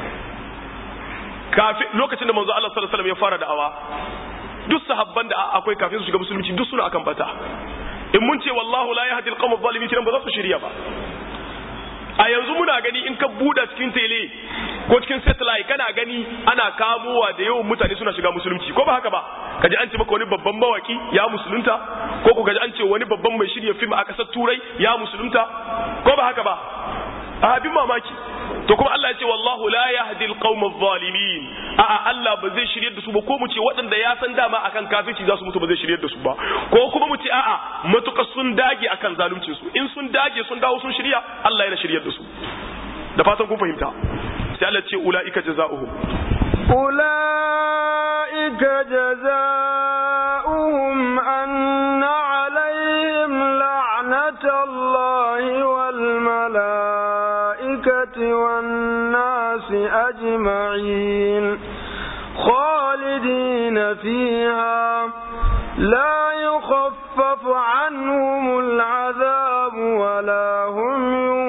kafin lokacin da manzo Allah sallallahu alaihi wasallam ya fara da'awa duk sahabban da akwai kafin su shiga musulunci duk suna akan bata in mun ce wallahu la yahdi al-qawm adh-dhalimin kiran ba za su shirya ba a yanzu muna gani in ka buɗe cikin tele ko cikin satellite kana gani ana kamowa da yawan mutane suna shiga musulunci ko ba haka ba kaji an ce maka wani babban mawaki ya musulunta ko ku kaji an ce wani babban mai shirya film a ƙasar turai ya musulunta ko ba haka ba a abin mamaki to kuma Allah ya ce wallahu la yahdi alqawm adh-dhalimin a'a Allah ba zai shiryar da su ba ko mu ce waɗanda ya san dama akan kafirci za su mutu ba zai shiryar da su ba ko kuma mu ce a'a matuƙa sun dage akan zaluncin su in sun dage sun dawo sun shirya Allah yana shiryar da su da fatan kun fahimta sai Allah ce ulaika jazaohum أولئك جزاؤهم أن عليهم لعنة الله والملائكة والناس أجمعين خالدين فيها لا يخفف عنهم العذاب ولا هم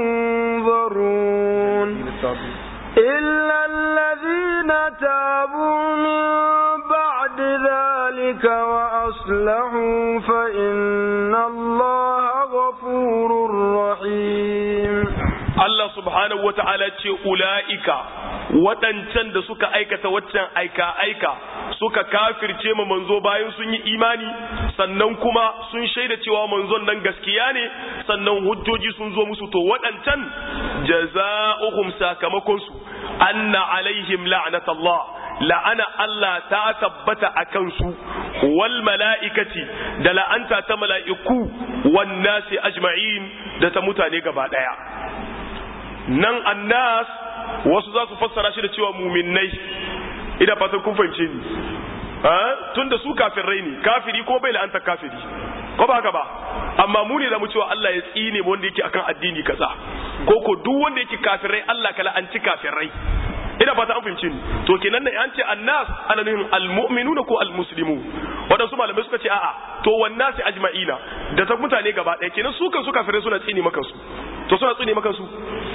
ينظرون إلا الذين تابوا من بعد ذلك وأصلحوا فإن الله غفور رحيم Allah subhanahu wa ta'ala ce ula'ika waɗancan da suka aikata waccan aika-aika suka kafirce ma manzo bayan sun yi imani sannan kuma sun shaida cewa manzon nan gaskiya ne sannan hujjoji sun zo musu to waɗancan jaza'uhum sakamakonsu anna alaihim la'natallah la'ana Allah ta tabbata a kansu wal mala'ikati da la'anta ta mala'iku wan nasi ajma'in da ta mutane gaba ɗaya nan annas wasu za su fassara shi da cewa muminai ina fatan kun fahimce ni tun da su kafirai ne kafiri ko bai la'anta kafiri ko ba haka ba amma mu ne da mu cewa Allah ya tsine wanda yake akan addini kaza ko ko duk wanda yake kafirai Allah ka la'anci kafirai ina fata an fahimci ni to kenan ne an ce annas ana nufin almu'minuna ko almuslimu wadansu malamai suka ce a'a to wannan sai ajma'ina da ta mutane gaba ɗaya kenan su kan su kafirai suna tsini maka su to suna tsini maka su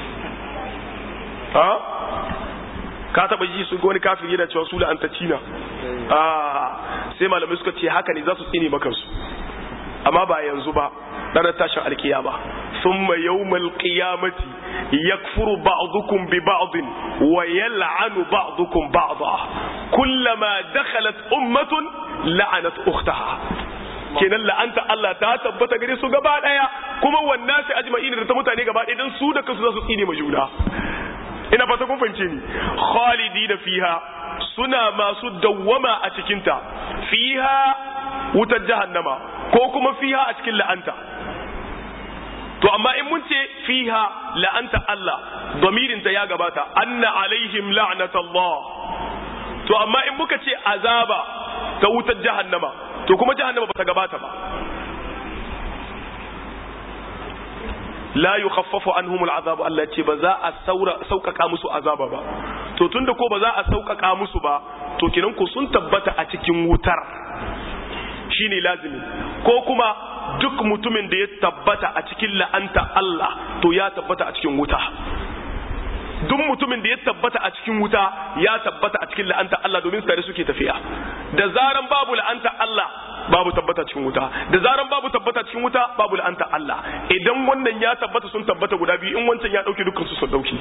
ha ka taba ji su wani kafiri yana cewa su la'antacci na a sai malamai suka ce haka ne za su tsini maka su amma ba yanzu ba ranar tashin alkiyama thumma yawmal qiyamati yakfuru ba'dukum bi ba'd wa yal'anu ba'dukum ba'dha kullama dakhalat ummatun la'anat ukhtaha kenan la'anta Allah ta tabbata gare su gaba daya kuma wannan sai ajma'in da ta mutane gaba daya dan su da kansu za su tsine ma juna ina fata kun fahimce ni khalidina fiha suna masu dawwama a cikinta fiha wutar jahannama ko kuma fiha a cikin la'anta to amma in mun ce fiha la'anta Allah domirinta ya gabata anna alaihim la'natallah to amma in muka ce azaba ta wutar jahannama to kuma jahannama ba ta gabata ba la yukhaffafu anhum al'azab Allah ce ba za a sauƙaƙa musu azaba ba to tunda ko ba za a sauƙaƙa musu ba to kinan ku sun tabbata a cikin wutar shine lazimi ko kuma duk mutumin da ya tabbata a cikin la'anta Allah to ya tabbata a cikin wuta duk mutumin da ya tabbata a cikin wuta ya tabbata a cikin la'anta Allah domin tare suke tafiya da zaran babu la'anta Allah babu tabbata cikin wuta da zaran babu tabbata cikin wuta babu la'anta Allah idan wannan ya tabbata sun tabbata guda biyu in wancan ya dauke dukkan su sun dauki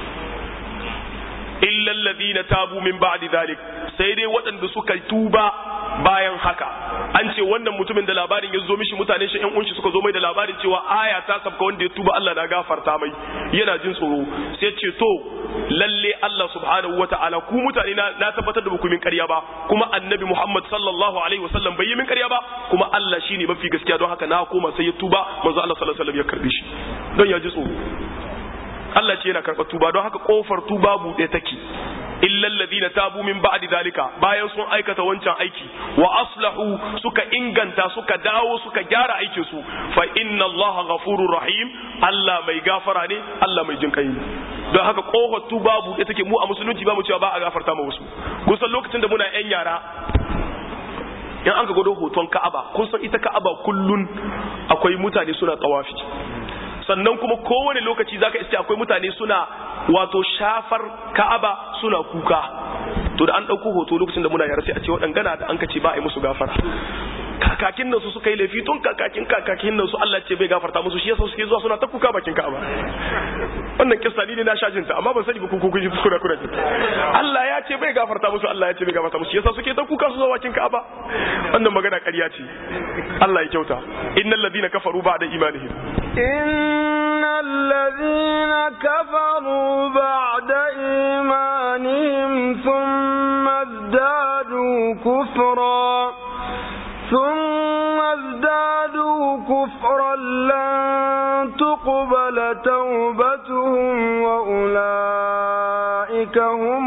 illa alladhina tabu min ba'di dhalik sai dai waɗanda suka tuba bayan haka an ce wannan mutumin da labarin ya zo mishi mutane shi ƴan unshi suka zo mai da labarin cewa aya ta sabka wanda ya tuba Allah na gafarta mai yana jin tsoro sai ce to lalle Allah subhanahu wata'ala ku mutane na, na tabbatar da ba ku min ƙarya ba kuma annabi Muhammad sallallahu alaihi wasallam bai yi min ƙarya ba kuma Allah shine mafi gaskiya don haka na koma sai ya tuba manzo Allah sallallahu alaihi wasallam ya karbe shi don ya ji tsoro Allah ce yana karɓar tuba don haka ƙofar tuba buɗe take illal ladina tabu min ba'di zalika bayan sun aikata wancan aiki wa aslahu suka inganta suka dawo suka gyara aikin su fa inna Allah ghafurur rahim Allah mai gafara ne Allah mai jinkai ne don haka ƙofar tuba buɗe take mu a musulunci ba mu cewa ba a gafarta ma wasu kusan lokacin da muna yan yara in an ka gwado hoton Ka'aba kun san ita Ka'aba kullun akwai mutane suna tsawafi sannan kuma kowane lokaci zaka iske akwai mutane suna wato shafar ka'aba suna kuka to da an ɗauko hoto lokacin da muna yara sai a ce waɗangana da an kace ba a yi musu gafara kakakin nan su suka yi laifi tun kakakin kakakin nan su Allah ce bai gafarta musu shi yasa suke zuwa suna ta kuka bakin ka'aba wannan kissa ni ne na shajin ta amma ban sani ba ku kuka ji kuna kuna ji Allah ya ce bai gafarta musu Allah ya ce bai gafarta musu shi yasa suke ta kuka su zuwa bakin ka'aba wannan magana ƙarya ce Allah ya kyauta innal ladina kafaru ba'da imanihim إن الذين كفروا بعد إيمانهم ثم ازدادوا كفرا ثم ازدادوا كفرا لن تقبل توبتهم وأولئك هم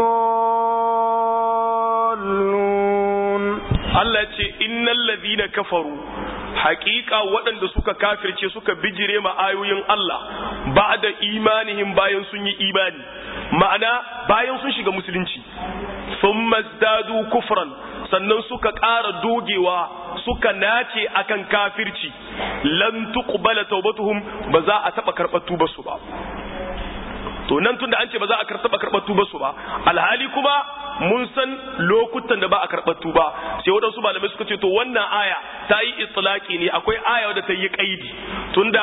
الضالون Allah ce innal ladina kafaru hakika waɗanda suka kafirce suka bijire ma ayoyin Allah ba da imanihim bayan sun yi imani ma'ana bayan sun shiga musulunci sun mazdadu kufran sannan suka ƙara dogewa suka nace akan kafirci lan tuqbala taubatuhum ba za a taɓa karɓar tubarsu ba to nan tunda an ce ba za a taɓa karɓar tubarsu ba alhali kuma mun san lokutan da ba a karɓar tuba sai waɗansu malamai suka ce to wannan aya ta yi itlaki ne akwai aya wadda ta yi ƙaidi tunda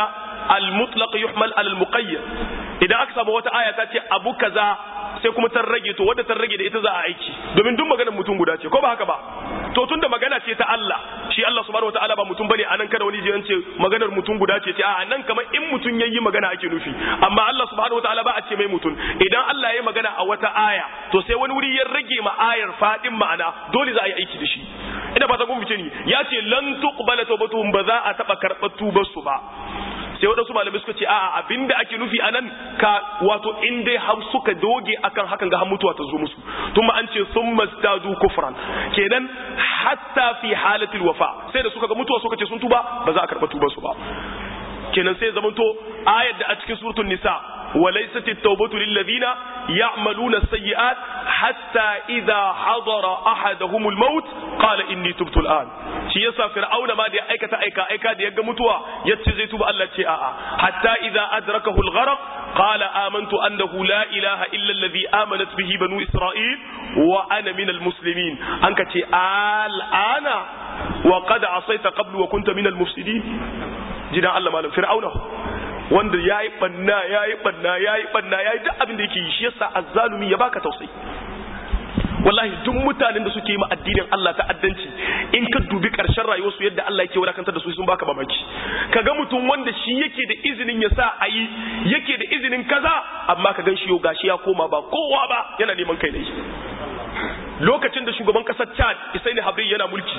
al-mutlaq yuhmal al-muqayyad idan aka samu wata aya ta ce abu kaza sai kuma ta rage to wadda ta rage da ita za a aiki domin duk maganar mutum guda ce ko ba haka ba to tunda magana ce ta Allah shi Allah subhanahu wataala ba mutum bane anan kada wani jiyan ce maganar mutum guda ce a nan kamar in mutum yayi magana ake nufi amma Allah subhanahu wataala ba a ce mai mutum idan Allah ya magana a wata aya to sai wani wuri ya rage ma ayar fadin ma'ana dole za a yi aiki da shi ina fata kun fice ni ya ce lan tuqbala tawbatuhum ba za a taba karɓar tubar su ba sai waɗansu malamai suka ce a'a abinda ake nufi a nan ka wato in dai har suka doge akan hakan ga har mutuwa ta zo musu tun an ce sun mazdadu kufran kenan hatta fi halatil wafa sai da suka ga mutuwa suka ce sun tuba ba za a karɓa tubar su ba kenan sai zamanto ayar da a cikin suratul nisa وليست التوبة للذين يعملون السيئات حتى إذا حضر أحدهم الموت قال إني تبت الآن shi yasa fir'auna ma da ya aikata aika aika da ya ga mutuwa yace zai tuba Allah ce a'a hatta idza adrakahu al-gharq qala amantu annahu la ilaha illa alladhi amanat bihi banu isra'il wa ana min al-muslimin an ka ce al'ana wa qad asaita qablu wa kunta min al-mufsidin jidan Allah malam fir'auna wanda ya yi ɓanna ya yi ɓanna ya yi ɓanna ya yi duk abin da yake yi shi yasa azzalumi ya baka tausayi wallahi duk mutanen da suke yi ma addinin Allah ta'addanci in ka dubi ƙarshen rayuwarsu yadda Allah yake wadakantar da su sun baka mamaki kaga mutum wanda shi yake da izinin ya sa a yi yake da izinin kaza amma ka gan shi yau gashi ya koma ba kowa ba yana neman kai ne lokacin da shugaban kasar Chad Isaini Habri yana mulki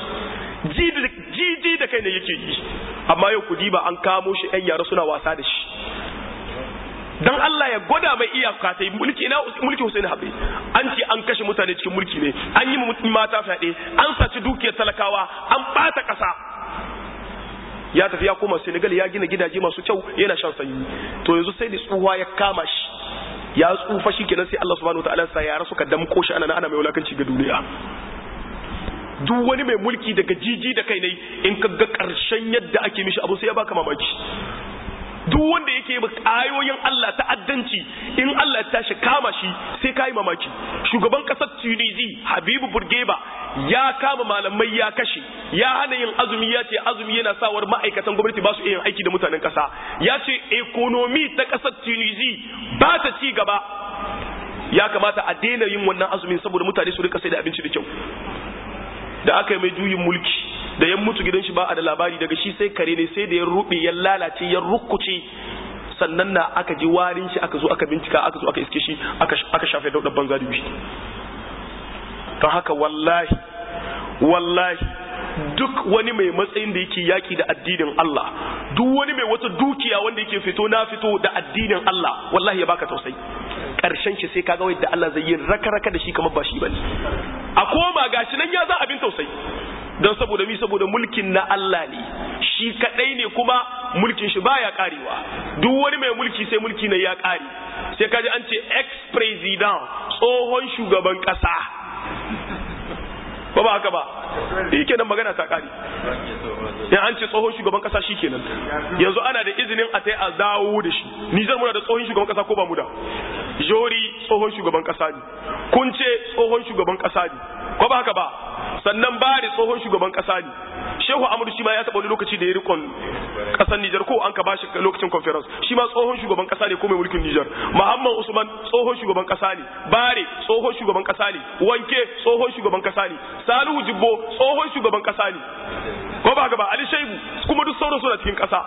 jiji da kai ne yake yi amma yau kudi ba an kamo shi yan yara suna wasa da shi dan Allah ya gwada mai iyaka ta mulki na mulki Hussein Habri an ce an kashe mutane cikin mulki ne an yi mata fyaɗe an saci dukiyar talakawa an bata ƙasa ya tafi ya koma Senegal ya gina gidaje masu kyau yana shan sanyi to yanzu sai da tsuwa ya kama shi ya tsufa shi kenan sai Allah subhanahu wataala sa yara suka damko shi ana ana mai wulakanci ga duniya duk wani mai mulki daga jiji da kai ne in ka ga karshen yadda ake mishi abu sai ya baka mamaki duk wanda yake yi ayoyin Allah ta'addanci in Allah ya tashi kama shi sai kai mamaki shugaban kasar Tunisia Habibu Burgeba ya kama malamai ya kashe ya hana yin azumi ya ce azumi yana sawar ma'aikatan gwamnati ba su yin aiki da mutanen kasa ya ce ekonomi ta kasar Tunisia ba ta ci gaba ya kamata a daina yin wannan azumin saboda mutane su rika sai da abinci da kyau da aka yi mai juyin mulki da ya mutu gidan shi ba a da labari daga shi sai kare ne sai da ya rube ya lalace ya rukkuce sannan na aka ji warin shi aka zo aka bincika aka zo aka iske shi aka shafe daudar banza da don haka wallahi wallahi duk wani mai matsayin da yake yaki da addinin Allah duk wani mai wata dukiya wanda yake fito na fito da addinin Allah wallahi ya baka tausayi karshen shi sai kaga wanda Allah zai yi raka-raka da shi kamar ba shi bane a koma gashi nan ya za abin tausayi don saboda mi saboda mulkin na Allah ne shi kadai ne kuma mulkin shi baya karewa duk wani mai mulki sai mulki ne ya kare sai kaji an ce ex president tsohon shugaban kasa ba ba haka ba shi kenan magana ta kare in an ce tsohon shugaban kasa shi kenan yanzu ana da izinin a tai a dawo da shi Nijar muna da tsohon shugaban kasa ko ba mu da Jori tsohon shugaban kasa ne Kunce tsohon shugaban kasa ne ko ba haka ba sannan Bari tsohon shugaban kasa ne Shehu Amadu shi ma ya taɓa wani lokaci da ya rikon ƙasar Nijar ko an ka ba shi lokacin conference shi ma tsohon shugaban kasa ne ko mai mulkin Nijar Muhammad Usman tsohon shugaban kasa ne Bare tsohon shugaban kasa ne Wanke tsohon shugaban kasa ne Salihu Jibbo tsohon shugaban kasa ne ko ba haka ba Ali Shaibu kuma duk sauran suna cikin kasa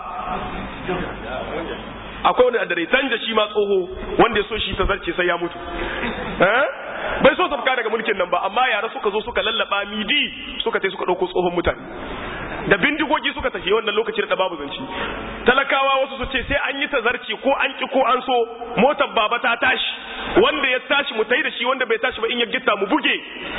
akwai wani da tanja shi ma tsoho wanda ya so shi ta zarce sai ya mutu bai so tafka daga mulkin nan ba amma yara suka zo suka lallaba midi suka tai suka dauko tsohon mutane da bindigogi suka tafi wannan lokacin da babu zanci talakawa wasu su ce sai an yi tazarci ko an ki ko an so motar baba ta tashi wanda ya tashi mu tai da shi wanda bai tashi ba in ya gitta mu buge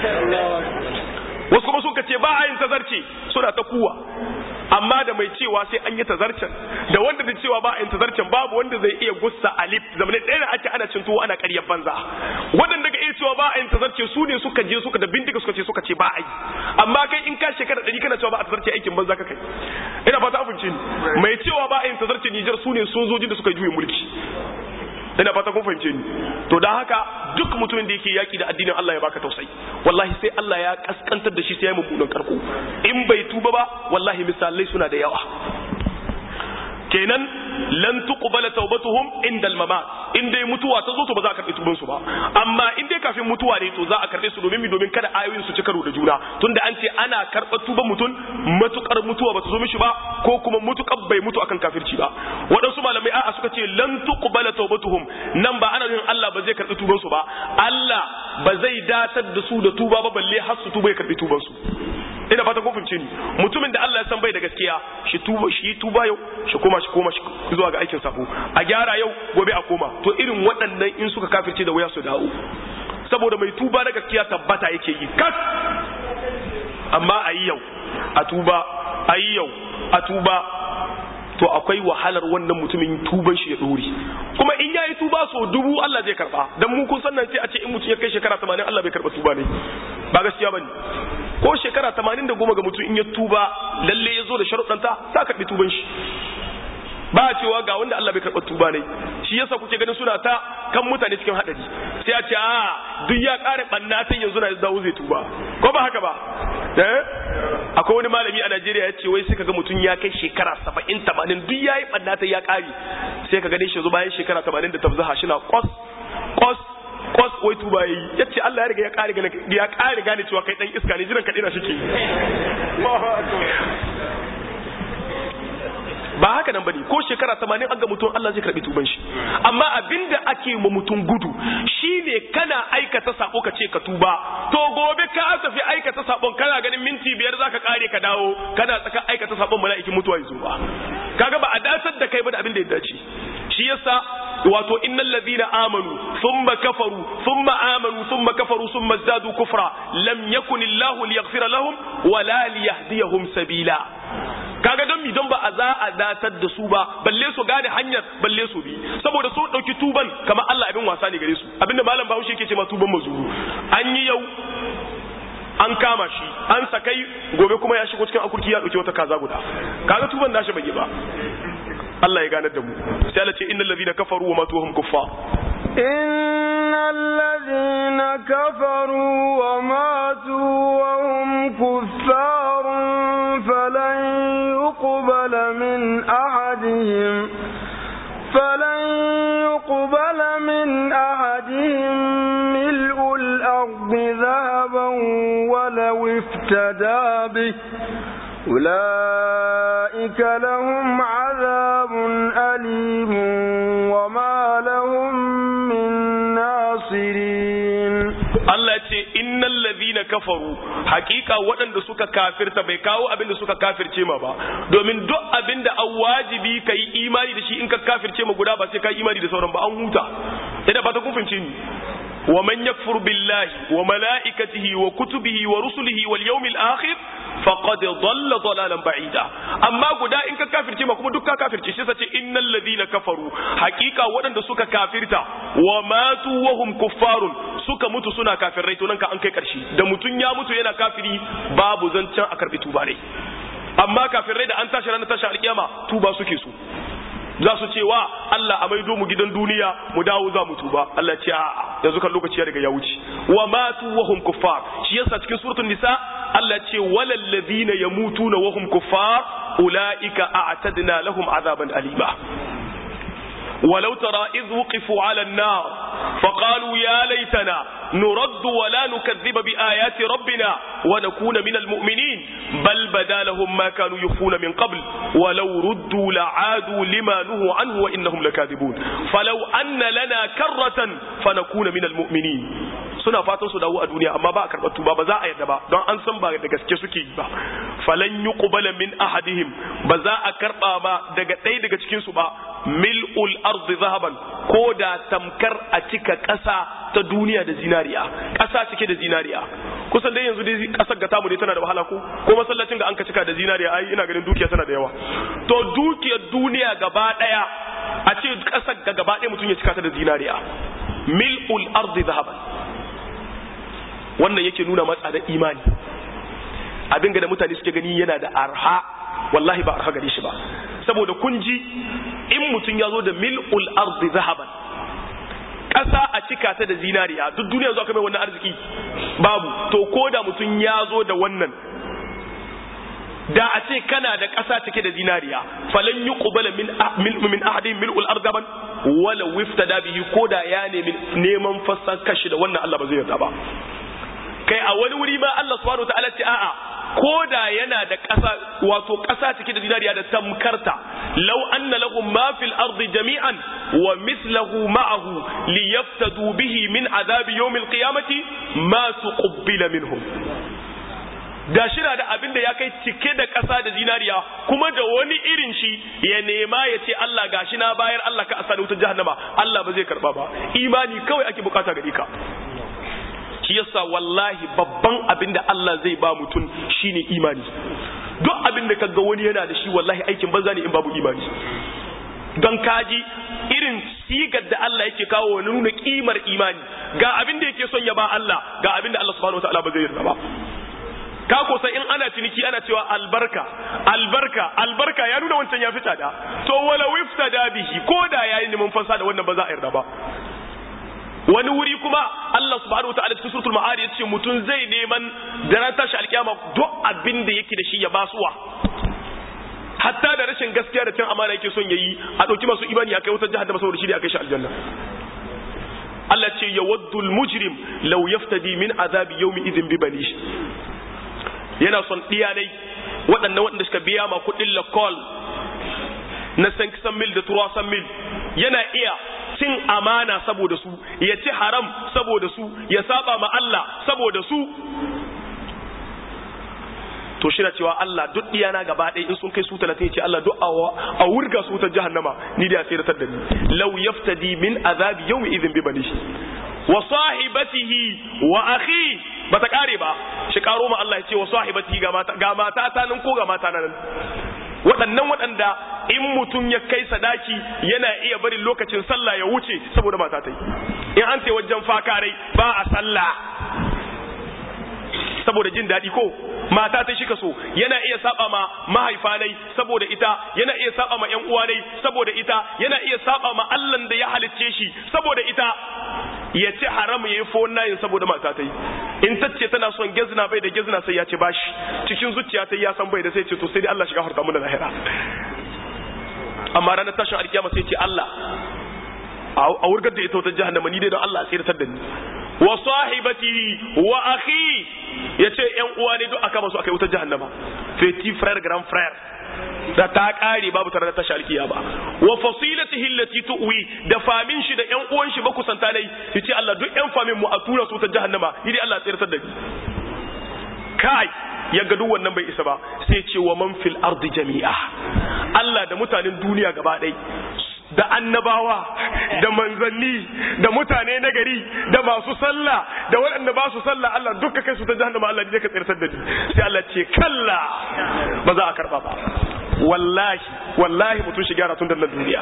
wasu kuma suka ce ba a yin tazarci suna ta kuwa amma da mai cewa sai an yi tazarcen da wanda da cewa ba a yin tazarcen babu wanda zai iya gussa alif zamane ɗaya da ake ana cin tuwo ana ƙaryar banza waɗanda ga iya cewa ba a yin tazarce su ne suka je suka da bindiga suka ce suka ce ba a yi amma kai in ka shekara ɗari kana cewa ba a tazarce aikin banza ka kai ina fata abinci ni mai cewa ba a yin tazarce Nijar su ne sojojin da suka juye mulki ina fata kun fahimce ni to dan haka duk mutumin da yake yaki da addinin Allah ya baka tausayi wallahi sai Allah ya kaskantar da shi sai ya mummunan karko in bai tuba ba wallahi misalai suna da yawa kenan lan tuqbala tawbatuhum inda al-mamat in dai mutuwa ta zo to ba za a karbi tuban su ba amma in dai kafin mutuwa ne to za a karbe su domin mi domin kada ayoyin su ci karo da juna tunda an ce ana karba tuban mutum matukar mutuwa ba ta zo mishi ba ko kuma mutukar bai mutu akan kafirci ba waɗansu malamai a'a suka ce lan tuqbala tawbatuhum nan ba ana nufin Allah ba zai karbi tuban su ba Allah ba zai datar da su da tuba ba balle har su tuba ya karbi tuban su ina fata kun fahimce ni mutumin da Allah ya san bai da gaskiya shi tuba shi tuba yau shi koma shi koma shi zuwa ga aikin sabo a gyara yau gobe a koma to irin waɗannan in suka kafirce da waya su dawo saboda mai tuba na gaskiya tabbata yake yi kas amma a yi yau a tuba a yi yau a tuba to akwai wahalar wannan mutumin tuban shi ya dore kuma in yayi tuba so dubu Allah zai karba dan mu kun san nan sai a ce in mutum ya kai shekara 80 Allah bai karba tuba ne ba gaskiya bane ko shekara 80 da goma ga mutum in ya tuba lalle ya zo da sharuɗanta sa karbi tuban shi ba a cewa ga wanda Allah bai karɓa tuba ne shi yasa kuke ganin suna ta kan mutane cikin haɗari sai a ce a duk ya ƙare ɓanna ta yanzu na dawo zai tuba ko ba haka ba eh akwai wani malami a Najeriya ya ce wai sai kaga mutum ya kai shekara saba'in tamanin duk ya yi ɓanna ta ya ƙare sai ka gane shi yanzu bayan shekara tamanin da tabzaha shi na kwas kwas kwas wai tuba yayi yace Allah ya riga ya ƙare gane ya ƙare gane cewa kai dan iska ne jiran ka dina shike ba haka nan bane ko shekara 80 an ga mutum Allah zai karbi tuban shi amma abinda ake ma mutum gudu shine kana aikata sako ka ce ka tuba to gobe ka tafi aikata sabon kana ganin minti biyar zaka kare ka dawo kana tsaka aikata sabon mala'ikin mutuwa yazo ba kaga ba a dasar da kai ba da abin da ya dace shi yasa wato innal ladina amanu thumma kafaru thumma amanu thumma kafaru thumma zadu kufra lam yakun illahu liyaghfira lahum wala liyahdiyahum sabila kaga don mi don ba a za a datar da su ba balle su gane hanyar balle su bi saboda su dauki tuban kamar Allah abin wasa ne gare su abinda malam Bahaushe yake ce ma tuban mazuru an yi yau an kama shi an sakai gobe kuma ya shigo cikin akurki ya dauki wata kaza guda kaga tuban nashi bai yi ba Allah ya ganar da mu sai Allah ce innal ladina kafaru wa matu hum kuffar إن الذين كفروا وماتوا وهم كفار فلن يقبل من أحدهم فلن يقبل من أحدهم ملء الأرض ذهبا ولو افتدى به أولئك لهم عذاب أليم وما لهم من ناصرين Allah ce innal ladhina kafaru hakika waɗanda suka kafirta bai kawo abin da suka kafirce ma ba domin duk abin da an wajibi ka yi imani da shi in ka kafirce ma guda ba sai ka yi imani da sauran ba an huta ina ba ta kun fahimce ni wa man yakfur billahi wa malaikatihi wa kutubihi wa rusulihi wal yawmil akhir faqad dhalla dhalalan ba'ida amma guda in ka kafirce ma kuma duk ka kafirce shi sace innal ladina kafaru hakika waɗanda suka kafirta wa matu wa hum kuffarun suka mutu suna kafirai to nan ka an kai karshe da mutun ya mutu yana kafiri babu zancen a karbi tuba ne amma kafirai da an tashi ranar tashi alkiyama tuba suke so za su ce wa Allah a maido mu gidan duniya mu dawo za mu tuba Allah ce a'a yanzu kan lokaci ya riga ya wuce wa matu wa hum kuffar shi yasa cikin suratul nisa Allah ce walal ladina yamutuna wa hum kuffar ulaika a'tadna lahum azaban alima ولو ترى إذ وقفوا على النار فقالوا يا ليتنا نرد ولا نكذب بآيات ربنا ونكون من المؤمنين بل بدا لهم ما كانوا يخفون من قبل ولو ردوا لعادوا لما نهوا عنه وإنهم لكاذبون فلو أن لنا كرة فنكون من المؤمنين suna fatan su dawo a duniya amma ba a karɓar tuba ba za a yadda ba don an san ba da gaske suke yi ba falan yi qubala min ahadihim ba za a karɓa ba daga ɗaya daga cikin su ba mil'ul ardi zahaban ko da tamkar a cika ƙasa ta duniya da zinariya ƙasa cike da zinariya kusan dai yanzu dai ƙasar ga tamu dai tana da wahala ko ko masallacin da an ka cika da zinariya ai ina ganin dukiya tana da yawa to dukiyar duniya gaba ɗaya a ce ƙasar ga gaba ɗaya mutum ya cika ta da zinariya mil'ul ardi zahaban wannan yake nuna matsa da imani abin da mutane suke gani yana da arha wallahi ba arha gare shi ba saboda kun ji in mutum ya zo da mil'ul ardi zahaban ƙasa a cika ta da zinariya duk duniya zuwa mai wannan arziki babu to ko da mutum ya zo da wannan da a ce kana da ƙasa take da zinariya falan yuqbala min min ahadin mil'ul ardaban wala wiftada bihi koda ya nemi neman fassan kashi da wannan Allah ba zai yarda ba kai a wani wuri ma Allah subhanahu wataala ce a'a ko da yana da ƙasa wato ƙasa cike da zinariya da tamkarta law anna lahum ma fil ardi jami'an wa mithluhu ma'ahu liyaftadu bihi min azabi yawm al qiyamati ma tuqbila minhum da shi da abin da ya kai cike da ƙasa da zinariya kuma da wani irin shi ya nema ya ce Allah gashi na bayar Allah ka asa da wutar jahannama Allah ba zai karba ba imani kawai ake bukata gare ka shi yasa wallahi babban abin da Allah zai ba mutum shine imani duk abin da kaga wani yana da shi wallahi aikin banza ne in babu imani don kaji irin sigar da Allah yake kawo wani nuna kimar imani ga abin da yake son ya ba Allah ga abin da Allah subhanahu wataala ba zai yarda ba ka kosa in ana ciniki ana cewa albarka albarka albarka ya nuna wancan ya fi tsada to wala wifta da bihi ko da yayi neman fansa da wannan ba za a yarda ba wani wuri kuma Allah subhanahu wataala cikin suratul ma'arij yace mutum zai neman da ran tashi alkiyama duk abin da yake da shi ya basuwa hatta da rashin gaskiya da cin amana yake son yayi a dauki masu imani akai wutar jahannama saboda shi da akai shi aljanna Allah ce yawaddul mujrim law yaftadi min azabi yawmi idhin bi banihi yana son diyanai waɗannan waɗanda suka biya ma kuɗin lakol na san mil da turasan mil yana iya cin amana saboda su ya ci haram saboda su ya saba ma Allah saboda su to shi na cewa Allah duk diyana gaba ɗaya in sun kai su talatin ya ce Allah duk a wurga su ta jahannama ni da ya tsiratar da ni law yaftadi min azabi yawmi idhin bi banihi wa sahibatihi wa akhi bata kare ba shi karo ma Allah ya ce wa sahibatihi ga mata ga mata ta nan ko ga mata nan waɗannan waɗanda in mutum ya kai sadaki yana iya barin lokacin sallah ya wuce saboda mata ta yi in an ce wajen fakarai ba a sallah saboda jin daɗi ko mata ta shi so yana iya saba ma mahaifanai saboda ita yana iya saba ma ƴan uwanai saboda ita yana iya saba ma Allah da ya halicce shi saboda ita ya ce haram ya yi fowon nayin saboda mata ta yi in ta ce tana son gezna bai da gezna sai ya ce bashi cikin zuciya ta ya san bai da sai ce to sai dai Allah shiga harta mu da lahira amma ranar tashin alkiyama sai ce Allah a wurgar da ita wata jahannama ni dai don Allah tsiratar da ni wa sahibati wa akhi yace yan uwa ne duk aka masu akai wutar jahannama petit frère grand frère da ta kare babu tare da tashi alkiya ba wa fasilatihi allati tuwi da famin shi da yan uwan shi ba kusanta dai yace Allah duk yan famin mu a tura su ta jahannama ni dai Allah tsiratar da ni kai ya ga duk wannan bai isa ba sai ce wa man fil ardi jami'a Allah da mutanen duniya gaba ɗaya da annabawa da manzanni da mutane na gari da masu sallah da waɗanda ba su sallah Allah duka kai su ta jahannama Allah ne ka tsirtar da ni sai Allah ce kalla ba za a karba ba wallahi wallahi mutum shi gyara tun da duniya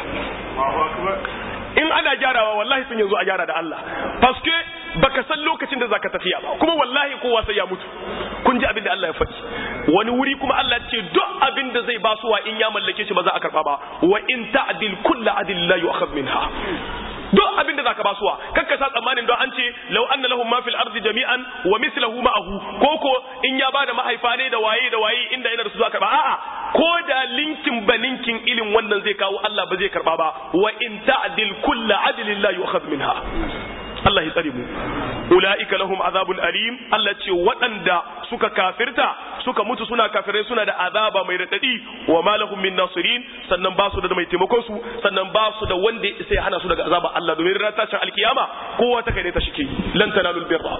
in ana gyarawa wallahi sun yanzu a gyara da Allah paske baka san lokacin da zaka tafiya ba kuma wallahi kowa sai ya mutu kun ji abin da Allah ya faɗi wani wuri kuma Allah ce duk abin da zai basuwa in ya mallake shi ba za a karba ba wa in ta'dil kullu adil la yu'khadh minha duk abin da zaka basuwa kakka sa tsammanin don an ce law anna lahum ma fil ardi jami'an wa mithluhu ma'ahu koko in ya bada mahaifa ne da waye da waye inda yana da su zaka ba a'a ko da linkin baninkin ilin wannan zai kawo Allah ba zai karba ba wa in ta'dil kullu adlin la yu'khadh minha Allah ya tsare mu ulaika lahum azabun alim Allah ce waɗanda suka kafirta suka mutu suna kafirai suna da azaba mai radadi wa ma lahum min nasirin sannan ba su da mai taimakon su sannan ba su da wanda sai hana su daga azaba Allah domin ran tashin alkiyama kowa ta kai ne ta shike lan tanalul birra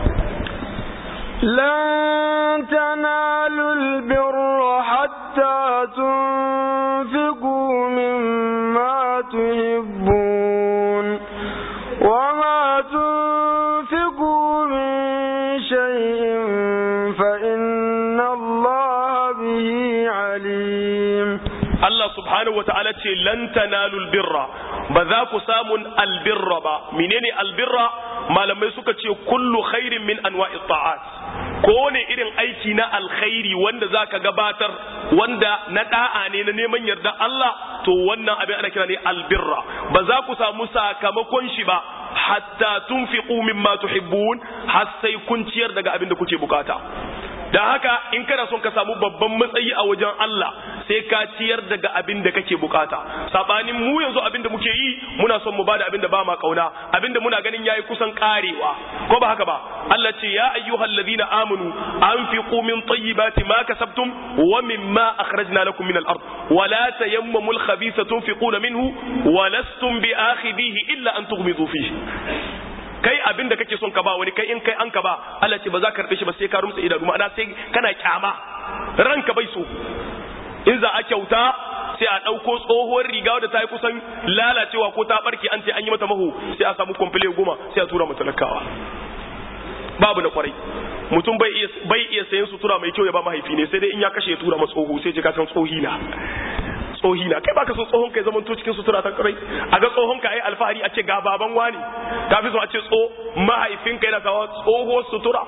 لن تنالوا البر حتى تنفقوا مما تحبون وما تنفقوا من شيء فإن الله به عليم Allah subhanahu wata'ala ce lan tanalul birra ba za ku samun albirra ba menene albirra malamai suka ce kullu khairin min anwa'i ta'at ko ne irin aiki na alkhairi wanda zaka gabatar wanda na da'a ne na neman yarda Allah to wannan abin ana kira ne albirra ba za ku samu sakamakon shi ba hatta tunfiqu mimma tuhibbun har sai kun ciyar daga abin da kuke bukata da haka in kana son ka samu babban matsayi a wajen Allah sai ka ciyar daga abin da kake bukata sabanin mu yanzu abin da muke yi muna son mu bada abin da ba ma kauna abin da muna ganin yayi kusan karewa ko ba haka ba Allah ce ya ayyuhal ladina amanu anfiqu min tayyibati ma kasabtum wa mimma akhrajna lakum min al-ard wa la tayammamu al-khabitha tunfiquna minhu wa lastum bi akhidhihi illa an tughmidu fihi kai abin da kake son ka ba wani kai in kai an ka ba Allah ce ba za ka karbe shi ba sai ka rumsa idanu ma'ana sai kana kyama ranka bai so in za a kyauta sai a ɗauko tsohuwar riga da ta yi kusan lalacewa ko ta barke an ce an yi mata mahu sai a samu kwamfile goma sai a tura talakawa babu na kwarai mutum bai iya bai iya sayan sutura mai kyau ya ba mahaifi ne sai dai in ya kashe ya tura masa tsoho sai ji ka san tsohi na tsohi na kai baka so tsohon kai zaman to cikin sutura ta kwarai a ga tsohon ka ai alfahari a ce ga baban wani ka fi so a ce tso mahaifinka yana sawa tsoho sutura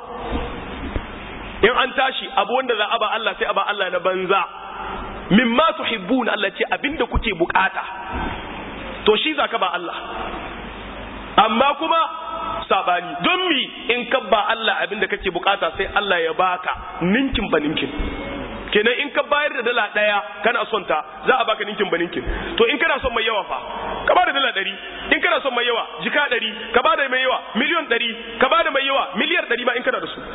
in an tashi abu wanda za a ba Allah sai a ba Allah na banza mimma tuhibbun Allah ce abinda kuke bukata to shi zaka ba Allah amma kuma sabani don mi in ka ba Allah abinda kake bukata sai Allah ya baka ninkin ba ninkin kenan in ka bayar da dala daya kana son ta za a baka ninkin ba ninkin to in kana son mai yawa fa ka bada dala ɗari in kana son mai yawa jika ɗari ka bada mai yawa miliyon ɗari ka bada mai yawa miliyar ɗari ma in kana da su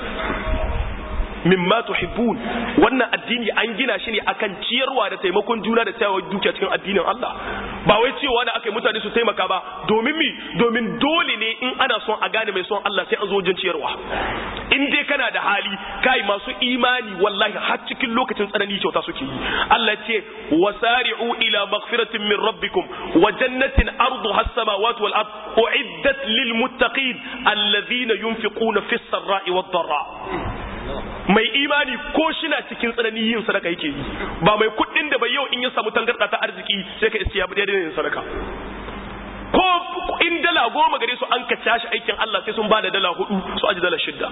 mimma tuhibbun wannan addini an gina shi ne akan ciyarwa da taimakon juna da tsayawa dukiya cikin addinin Allah ba wai cewa da aka yi mutane su taimaka ba domin mi domin dole ne in ana son a gane mai son Allah sai an zo wajen ciyarwa in dai kana da hali kai masu imani wallahi har cikin lokacin tsanani kyauta suke yi Allah ce wasari'u ila maghfiratin min rabbikum wa jannatin arduha as-samawati wal ard uiddat lil muttaqin alladhina yunfiquna fis sarra'i wad dharra mai imani ko shina cikin tsanani yin sadaka yake yi ba mai kuɗin da bai yau in ya samu tangarɗa ta arziki sai ka iske ya bi daidai yin sadaka ko in dala goma gare su an kaca shi aikin Allah sai sun ba da dala hudu su aji dala shidda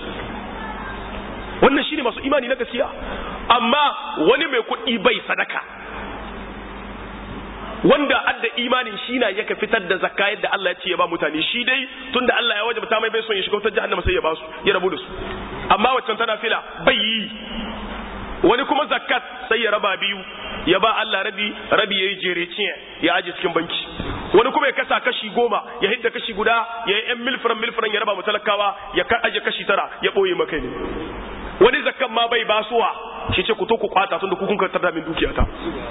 wannan shine masu imani na gaskiya amma wani mai kuɗi bai sadaka wanda adda imanin shi na yaka fitar da zakka yadda Allah ya ce ya ba mutane shi dai tunda Allah ya wajabta mai bai son ya shiga wutar jahannama sai ya ba su ya rabu da su amma waccan tana fila bai yi wani kuma zakat sai ya raba biyu ya ba Allah rabi rabi yayi jereciye ya aje cikin banki wani kuma ya kasa kashi goma ya hidda kashi guda ya yi yan milfiran milfiran ya raba mu talakawa ya aje kashi tara ya boye maka ne wani zakkan ma bai basuwa shi ce ku to ku kwata tunda ku kun kartar da min dukiyata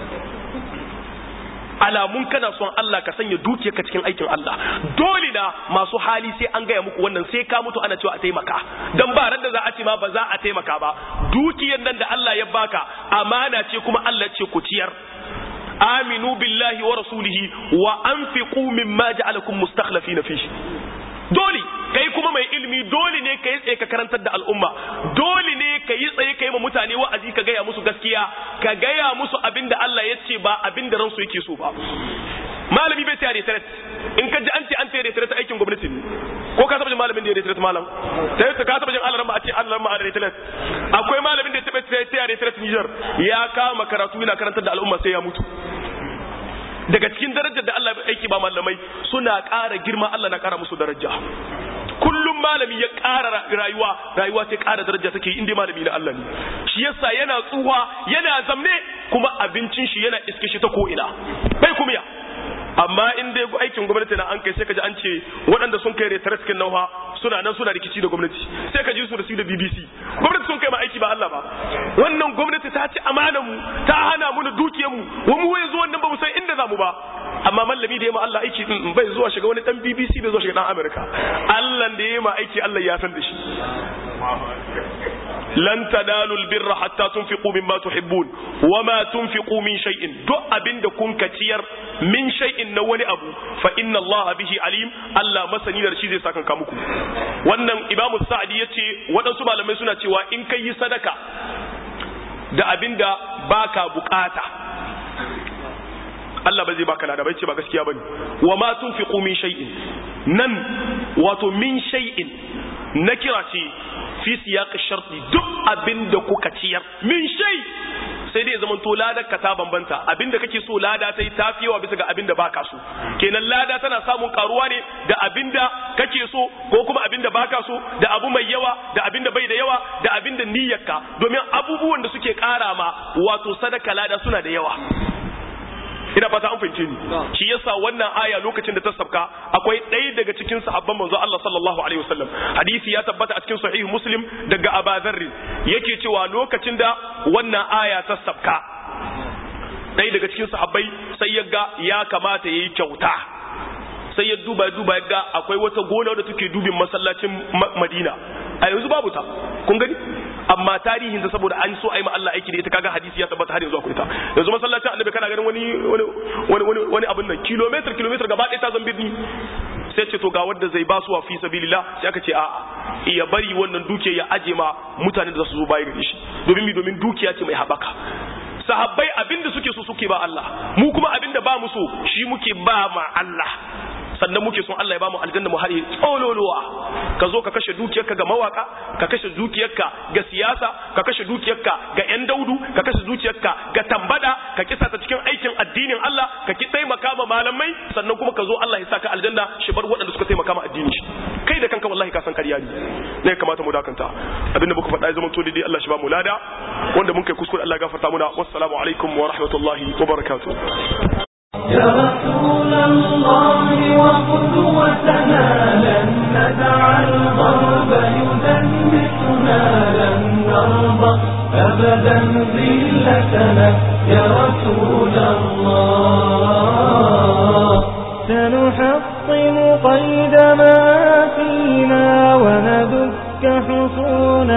alamun kana son Allah ka sanya dukiyarka cikin aikin Allah dole na masu hali sai an gaya muku wannan sai ka mutu ana cewa a taimaka dan ba ran da za a ce ma ba za a taimaka ba dukiyar nan da Allah ya baka amana ce kuma Allah ce ku ciyar aminu billahi wa rasulihi wa anfiqu mimma ja'alakum mustakhlifina fihi dole kai kuma mai ilimi dole ne ka yi tsaye ka karantar da al'umma dole ne ka yi tsaye ka yi ma mutane wa'azi ka gaya musu gaskiya ka gaya musu abin da Allah ya ce ba abin da ransu yake so ba malami bai tare tare in ka ji an ce an tare tare aikin gwamnati ne ko ka saba jin malamin da ya tare malam sai ka saba jin Allah ma a ce Allah ma a tare akwai malamin da ya taba tare tare Niger ya kama karatu yana karantar da al'umma sai ya mutu daga cikin darajar da Allah aiki ba malamai suna ƙara girma Allah na ƙara musu daraja kullum malami ya ƙara rayuwa rayuwa sai ƙara daraja take inda malami na Allah ne shi yasa yana tsuwa yana zamne kuma abincin shi yana iske shi ta ko ina bai kuma ya amma in dai aikin gwamnati na an kai sai ka ji an ce waɗanda sun kai retare cikin nauha suna nan suna rikici da gwamnati sai ka ji su da su da BBC gwamnati sun kai ma aiki ba Allah ba wannan gwamnati ta ci amanar mu ta hana mu da dukiyar mu wa mu yanzu wannan ba mu san inda zamu ba amma mallami da ya ma Allah aiki din bai zuwa shiga wani dan BBC bai zuwa shiga dan America Allah da ya ma aiki Allah ya san da shi lan tanalu albirra hatta tunfiqu mimma tuhibbun wama tunfiqu min shay'in duk abinda kun ka ciyar min shay'in na wani abu fa inna Allah bihi alim Allah masani da shi zai saka ka muku wannan Imam Sa'di yace waɗansu malamai suna cewa in kai yi sadaka da abinda baka bukata Allah ba zai baka lada bai ce ba gaskiya bane wama tunfiqu min shay'in nan wato min shay'in nakira ce fi siyaq sharti duk abin da kuka ciyar min shay sai dai zaman to ladar ka ta bambanta abinda kake so lada ta yi tafi yawa bisa ga abinda baka so kenan lada tana samun karuwa ne da abinda kake so ko kuma abinda baka so da abu mai yawa da abinda bai da yawa da abinda niyyarka domin abubuwan da suke kara ma wato sadaka lada suna da yawa ina fata an fahimce ni shi yasa wannan aya lokacin da ta sabka akwai ɗaya daga cikin sahabban manzo Allah sallallahu alaihi wasallam hadisi ya tabbata a cikin sahih muslim daga Abu Dharr yake cewa lokacin da wannan aya ta sabka ɗaya daga cikin sahabbai sai ya ga ya kamata yayi kyauta sai ya duba duba ya ga akwai wata gona da take dubin masallacin Madina a yanzu babu ta kun gani amma tarihin ta saboda an so a yi ma Allah aiki da ita kaga hadisi ya tabbata har yanzu akwai ta yanzu masallacin annabi kana ganin wani wani wani wani abin nan kilometer kilometer gaba ɗaya ta zan birni sai ce to ga wanda zai ba su wa fi sabilillah sai aka ce a'a iya bari wannan dukiya ya aje ma mutanen da za su zo bayan gare shi domin mi domin dukiya ce mai habaka sahabbai abinda suke so suke ba Allah mu kuma abinda ba mu so shi muke ba ma Allah sannan muke son Allah ya bamu aljanna mu har tsololuwa ka zo ka kashe dukiyarka ga mawaka ka kashe dukiyarka ga siyasa ka kashe dukiyarka ga yan daudu ka kashe dukiyarka ga tambada ka kisa ta cikin aikin addinin Allah ka ki taimaka ma malamai sannan kuma ka zo Allah ya saka aljanna shi bar waɗanda suka taimaka ma addinin shi kai da kanka wallahi ka san ƙarya ne ne kamata mu dakanta abinda muka faɗa ya zama to dai Allah shi ba mu lada wanda mun kai kuskure Allah ya gafarta muna wassalamu alaikum wa rahmatullahi wa barakatuh يا رسول الله وقدوتنا لن ندع الغرب يدنسنا لن نرضى أبدا ذلتنا يا رسول الله سنحطم قيد ما فينا وندك حصون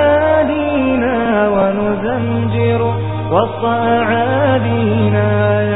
أعادينا ونزمجر وسط أعادينا